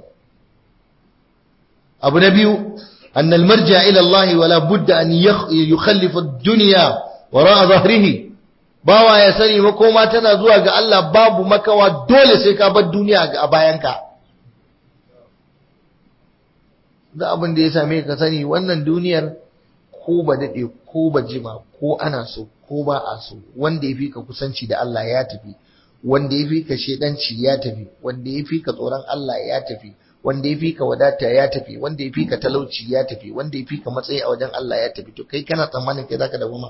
A: abu na biyu أن المرجع إلى الله ولا بد أن يخلف الدنيا وراء ظهره bawa ya sani makoma tana zuwa ga Allah babu makawa dole sai ka bar duniya a bayanka da abin da ya same ka sani wannan duniyar ko ba daɗe ko ba jima ko ana so ko ba a so wanda ya fi ka kusanci da Allah ya tafi wanda ya fi ka shedanci ya tafi wanda ya fi ka tsoron Allah ya tafi wanda ya fi ka wadata ya tafi wanda ya fi ka talauci ya tafi wanda ya fi ka matsayi a wajen Allah ya tafi to kai kana tsammanin kai zaka dawo ma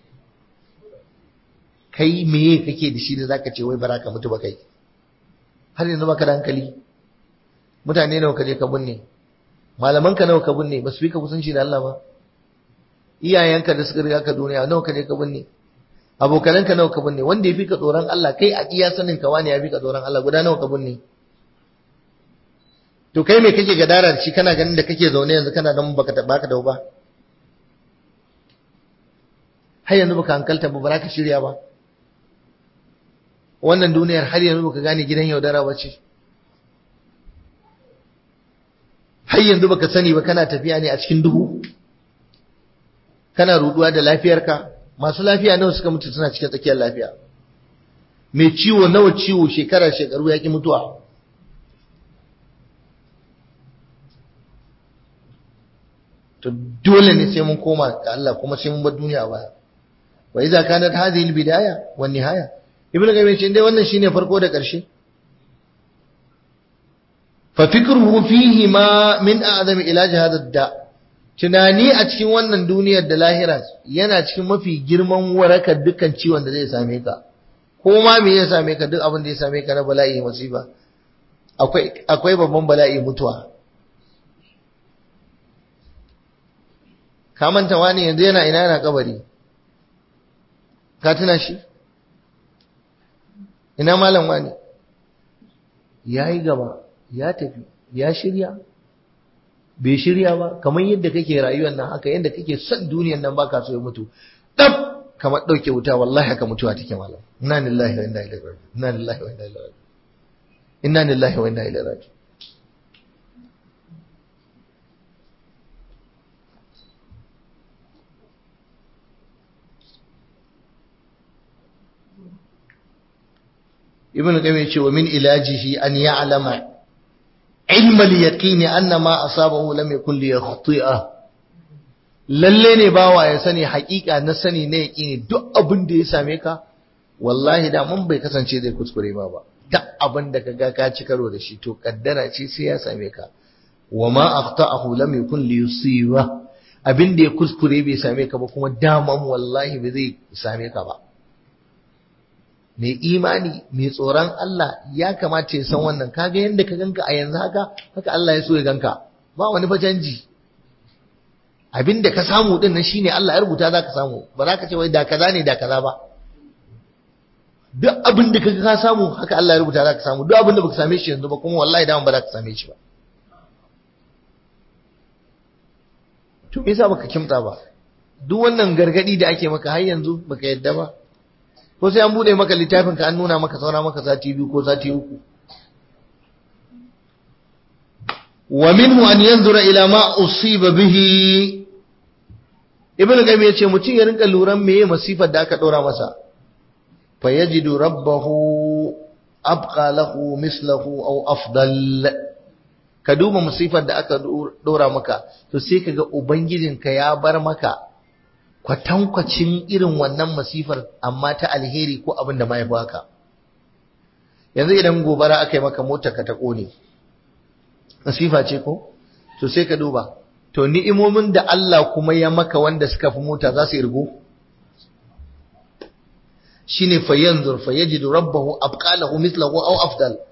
A: kai meye kake da shi da zaka ce wai baraka mutu ba kai har yanzu baka da hankali mutane nawa ka je ka binne malaman ka nawa ka binne ba su fi ka kusanci da Allah ba iyayenka da suka riga ka duniya nawa ka je ka binne abokananka nawa ka binne wanda ya fi ka tsoron Allah kai a iya sanin ka wani ya fi ka tsoron Allah guda nawa ka binne to kai me kake gadara da shi kana ganin da kake zaune yanzu kana dan baka baka da ba har yanzu baka hankalta ba baraka shirya ba wannan duniyar har yanzu baka gane gidan yaudara ba ce har yanzu baka sani ba kana tafiya ne a cikin duhu kana ruduwa da lafiyarka masu lafiya nawa suka mutu suna cikin tsakiyar lafiya mai ciwo nawa ciwo shekara shekaru ya ki mutuwa to dole ne sai mun koma ga Allah kuma sai mun bar duniya baya wa idza kanat hadhihi albidaya wan nihaya ibnu qayyim ce dai wannan shine farko da ƙarshe fa fikruhu fihi ma min a'zam ilaj hadha da tunani a cikin wannan duniyar da lahira yana cikin mafi girman warakar dukkan ciwon da zai same ka ko ma me ya same ka duk abin da ya same ka na bala'i musiba akwai akwai babban bala'i mutuwa ka manta wani yanzu yana ina yana kabari ka tuna shi ina malam wani ya yi gaba ya tafi ya shirya bai shirya ba kamar yadda kake rayuwar nan haka yadda kake son duniyar nan baka so ya mutu dab kamar dauke wuta wallahi haka mutuwa take malam inna lillahi wa inna ilaihi raji'un inna lillahi wa inna ilaihi raji'un inna lillahi wa inna ilaihi raji'un ibn qayyim yace wa min ilajihi an ya'lama ilm al-yaqin anna ma asabahu lam yakun li yakhti'a lalle ne bawa ya sani haƙiƙa na sani na yaqini duk abin da ya same ka wallahi da mun bai kasance zai kuskure ba ba duk abin da kaga ka ci karo da shi to kaddara ce sai ya same ka wa ma akhta'ahu lam yakun li yusiba abin da ya kuskure bai same ka ba kuma daman wallahi bai zai same ka ba mai imani mai tsoron Allah ya kamata ya san wannan kaga yadda ka ganka a yanzu haka haka Allah ya so ya ganka ba wani fa canji abinda ka samu din nan shine Allah ya rubuta zaka samu ba za ka ce wai da kaza ne da kaza ba duk abin da kaga ka samu haka Allah ya rubuta zaka samu duk abin da baka same shi yanzu ba kuma wallahi da ba za ka same shi ba to me yasa baka kimta ba duk wannan gargadi da ake maka har yanzu baka yadda ba ko sai an bude maka littafin ka an nuna maka saura maka sati biyu ko sati uku wa minhu an yanzura ila ma usiba bihi ibn qayyim yace mutum ya rinka luran meye masifar da aka dora masa fa yajidu rabbahu abqa lahu mislahu aw afdal ka duba masifar da aka dora maka to sai kaga ubangijinka ya bar maka kwatankwacin irin wannan masifar amma ta alheri ko abin da mai baka yanzu idan gobara aka yi maka mota ka ta kone masifa ce ko to sai ka duba to ni'imomin da Allah kuma ya maka wanda suka fi mota za su irgo shine fa yanzur fa yajidu rabbahu abqalahu mithlahu aw afdal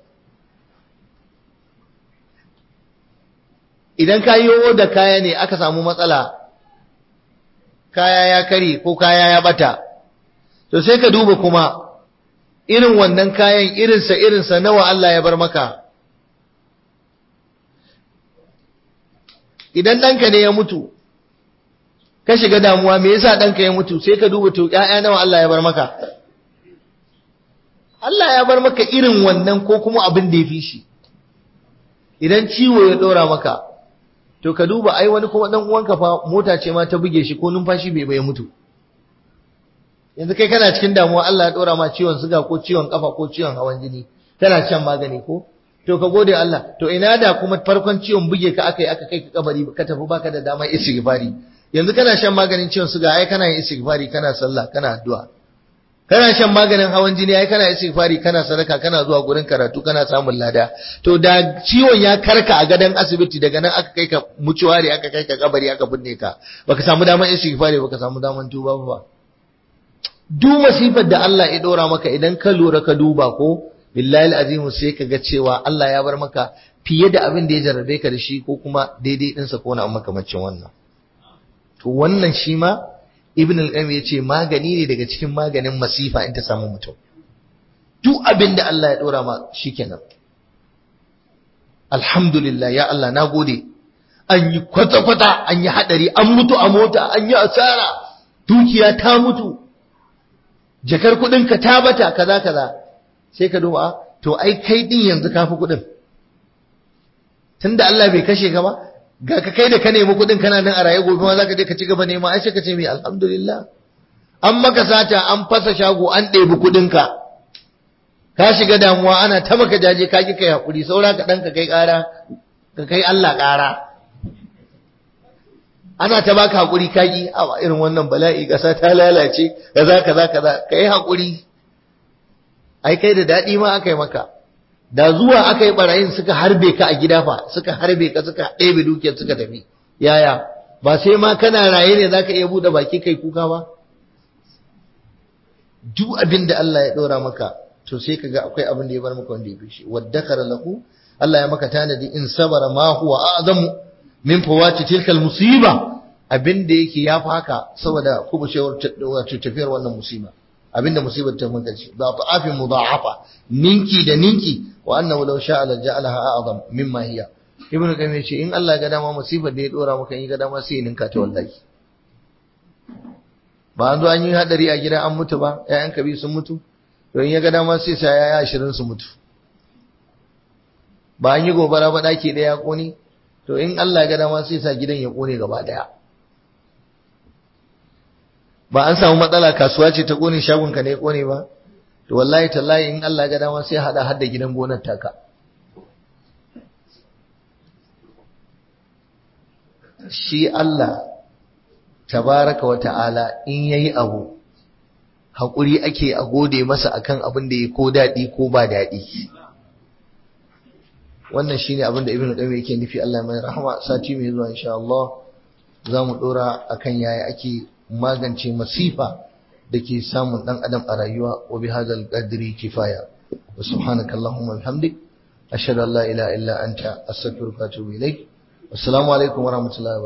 A: idan ka yi da kaya ne aka samu matsala kaya ya kare ko kaya ya bata to sai ka duba kuma irin wannan kayan irinsa irinsa nawa Allah ya bar maka idan ɗanka ne ya mutu ka shiga damuwa me yasa ɗanka ya mutu sai ka duba to ƴaƴa nawa Allah ya bar maka Allah ya bar maka irin wannan ko kuma abin da ya fi shi idan ciwo ya ɗora maka to ka duba ai wani kuma dan uwanka fa mota ce ma ta buge shi ko numfashi bai bai mutu yanzu kai kana cikin damuwa Allah ya dora ma ciwon suga ko ciwon kafa ko ciwon hawan jini kana shan magani ko to ka gode Allah to ina da kuma farkon ciwon buge ka aka yi aka kai ka kabari ka tafi baka da dama istighfari yanzu kana shan maganin ciwon suga ai kana yin istighfari kana sallah kana addu'a kana shan maganin hawan jini ai kana istighfari kana sadaka kana zuwa gurin karatu kana samun lada to da ciwon ya karka a gadon asibiti daga nan aka kai ka mucuwari aka kai ka kabari aka binne ka baka samu daman istighfari baka samu daman tuba ba duk masifar da Allah ya dora maka idan ka lura ka duba ko billahi alazim sai ka ga cewa Allah ya bar maka fiye da abin da ya jarrabe ka da shi ko kuma daidai ɗinsa ko na makamacin wannan to wannan shi ma ibn al-qayyim yace magani ne daga cikin maganin masifa in ta samu mutum duk abin da Allah ya dora ma shikenan alhamdulillah ya Allah nagode an yi kwata kwata an yi hadari an mutu a mota an yi asara dukiya ta mutu jakar kudin ka ta bata kaza kaza sai ka duba to ai kai din yanzu kafi kudin tunda Allah bai kashe ka ba ga ka kai da ka nemi kuɗin kana nan a raye gobe ma zaka je ka ci gaba nema ai sai ka ce mai alhamdulillah an maka sata an fasa shago an ɗebi kuɗin ka ka shiga damuwa ana ta maka jaje ka ki kai hakuri saura ka dan ka kai ƙara ka kai Allah ƙara ana ta baka hakuri ka ki a irin wannan bala'i ƙasa ta lalace kaza kaza kaza kai hakuri ai kai da daɗi ma aka yi maka da zuwa aka yi barayin suka harbe ka a gida fa suka harbe ka suka ɗebe dukiyar suka tafi yaya ba sai ma kana raye ne zaka iya buɗe baki kai kuka ba duk abin da Allah ya ɗora maka to sai kaga akwai abin da ya bar maka wanda ya fi shi waddakara lahu Allah ya maka tanadi in sabara ma huwa a'zamu min fawati tilkal musiba abin da yake ya fi haka saboda kubucewar wato tafiyar wannan musiba abin da musibar ta mun kace da ta'afin mudha'afa ninki da ninki wa annahu law sha'a la ja'alaha a'zam mimma hiya ibnu qayyim yace in Allah ga dama musibar da ya dora maka in ga dama sai ya ninka ta wallahi ba an zo an yi hadari a gida an mutu ba ƴaƴan kabi sun mutu to in ya ga dama sai sa yaya ashirin su mutu ba an yi gobara ba daki ɗaya ya kone to in Allah ga dama sai sa gidan ya kone gaba daya ba an samu matsala kasuwa ce ta kone shagon ka ne kone ba to wallahi tallahi in Allah ga dama sai hada hada gidan gonar taka shi Allah tabaraka wa ta'ala in yayi abu hakuri ake a gode masa akan abin da ya ko dadi ko ba dadi wannan shine abin da ibnu qayyim yake nufi Allah mai rahama sati mai zuwa insha Allah zamu dora akan yaya ake magance masifa dake samun dan adam a rayuwa wa bi hadzal qadri kifaya wa subhanaka allahumma bihamdik ashhadu an la ilaha illa anta astaghfiruka wa atubu ilaik assalamu alaikum wa rahmatullahi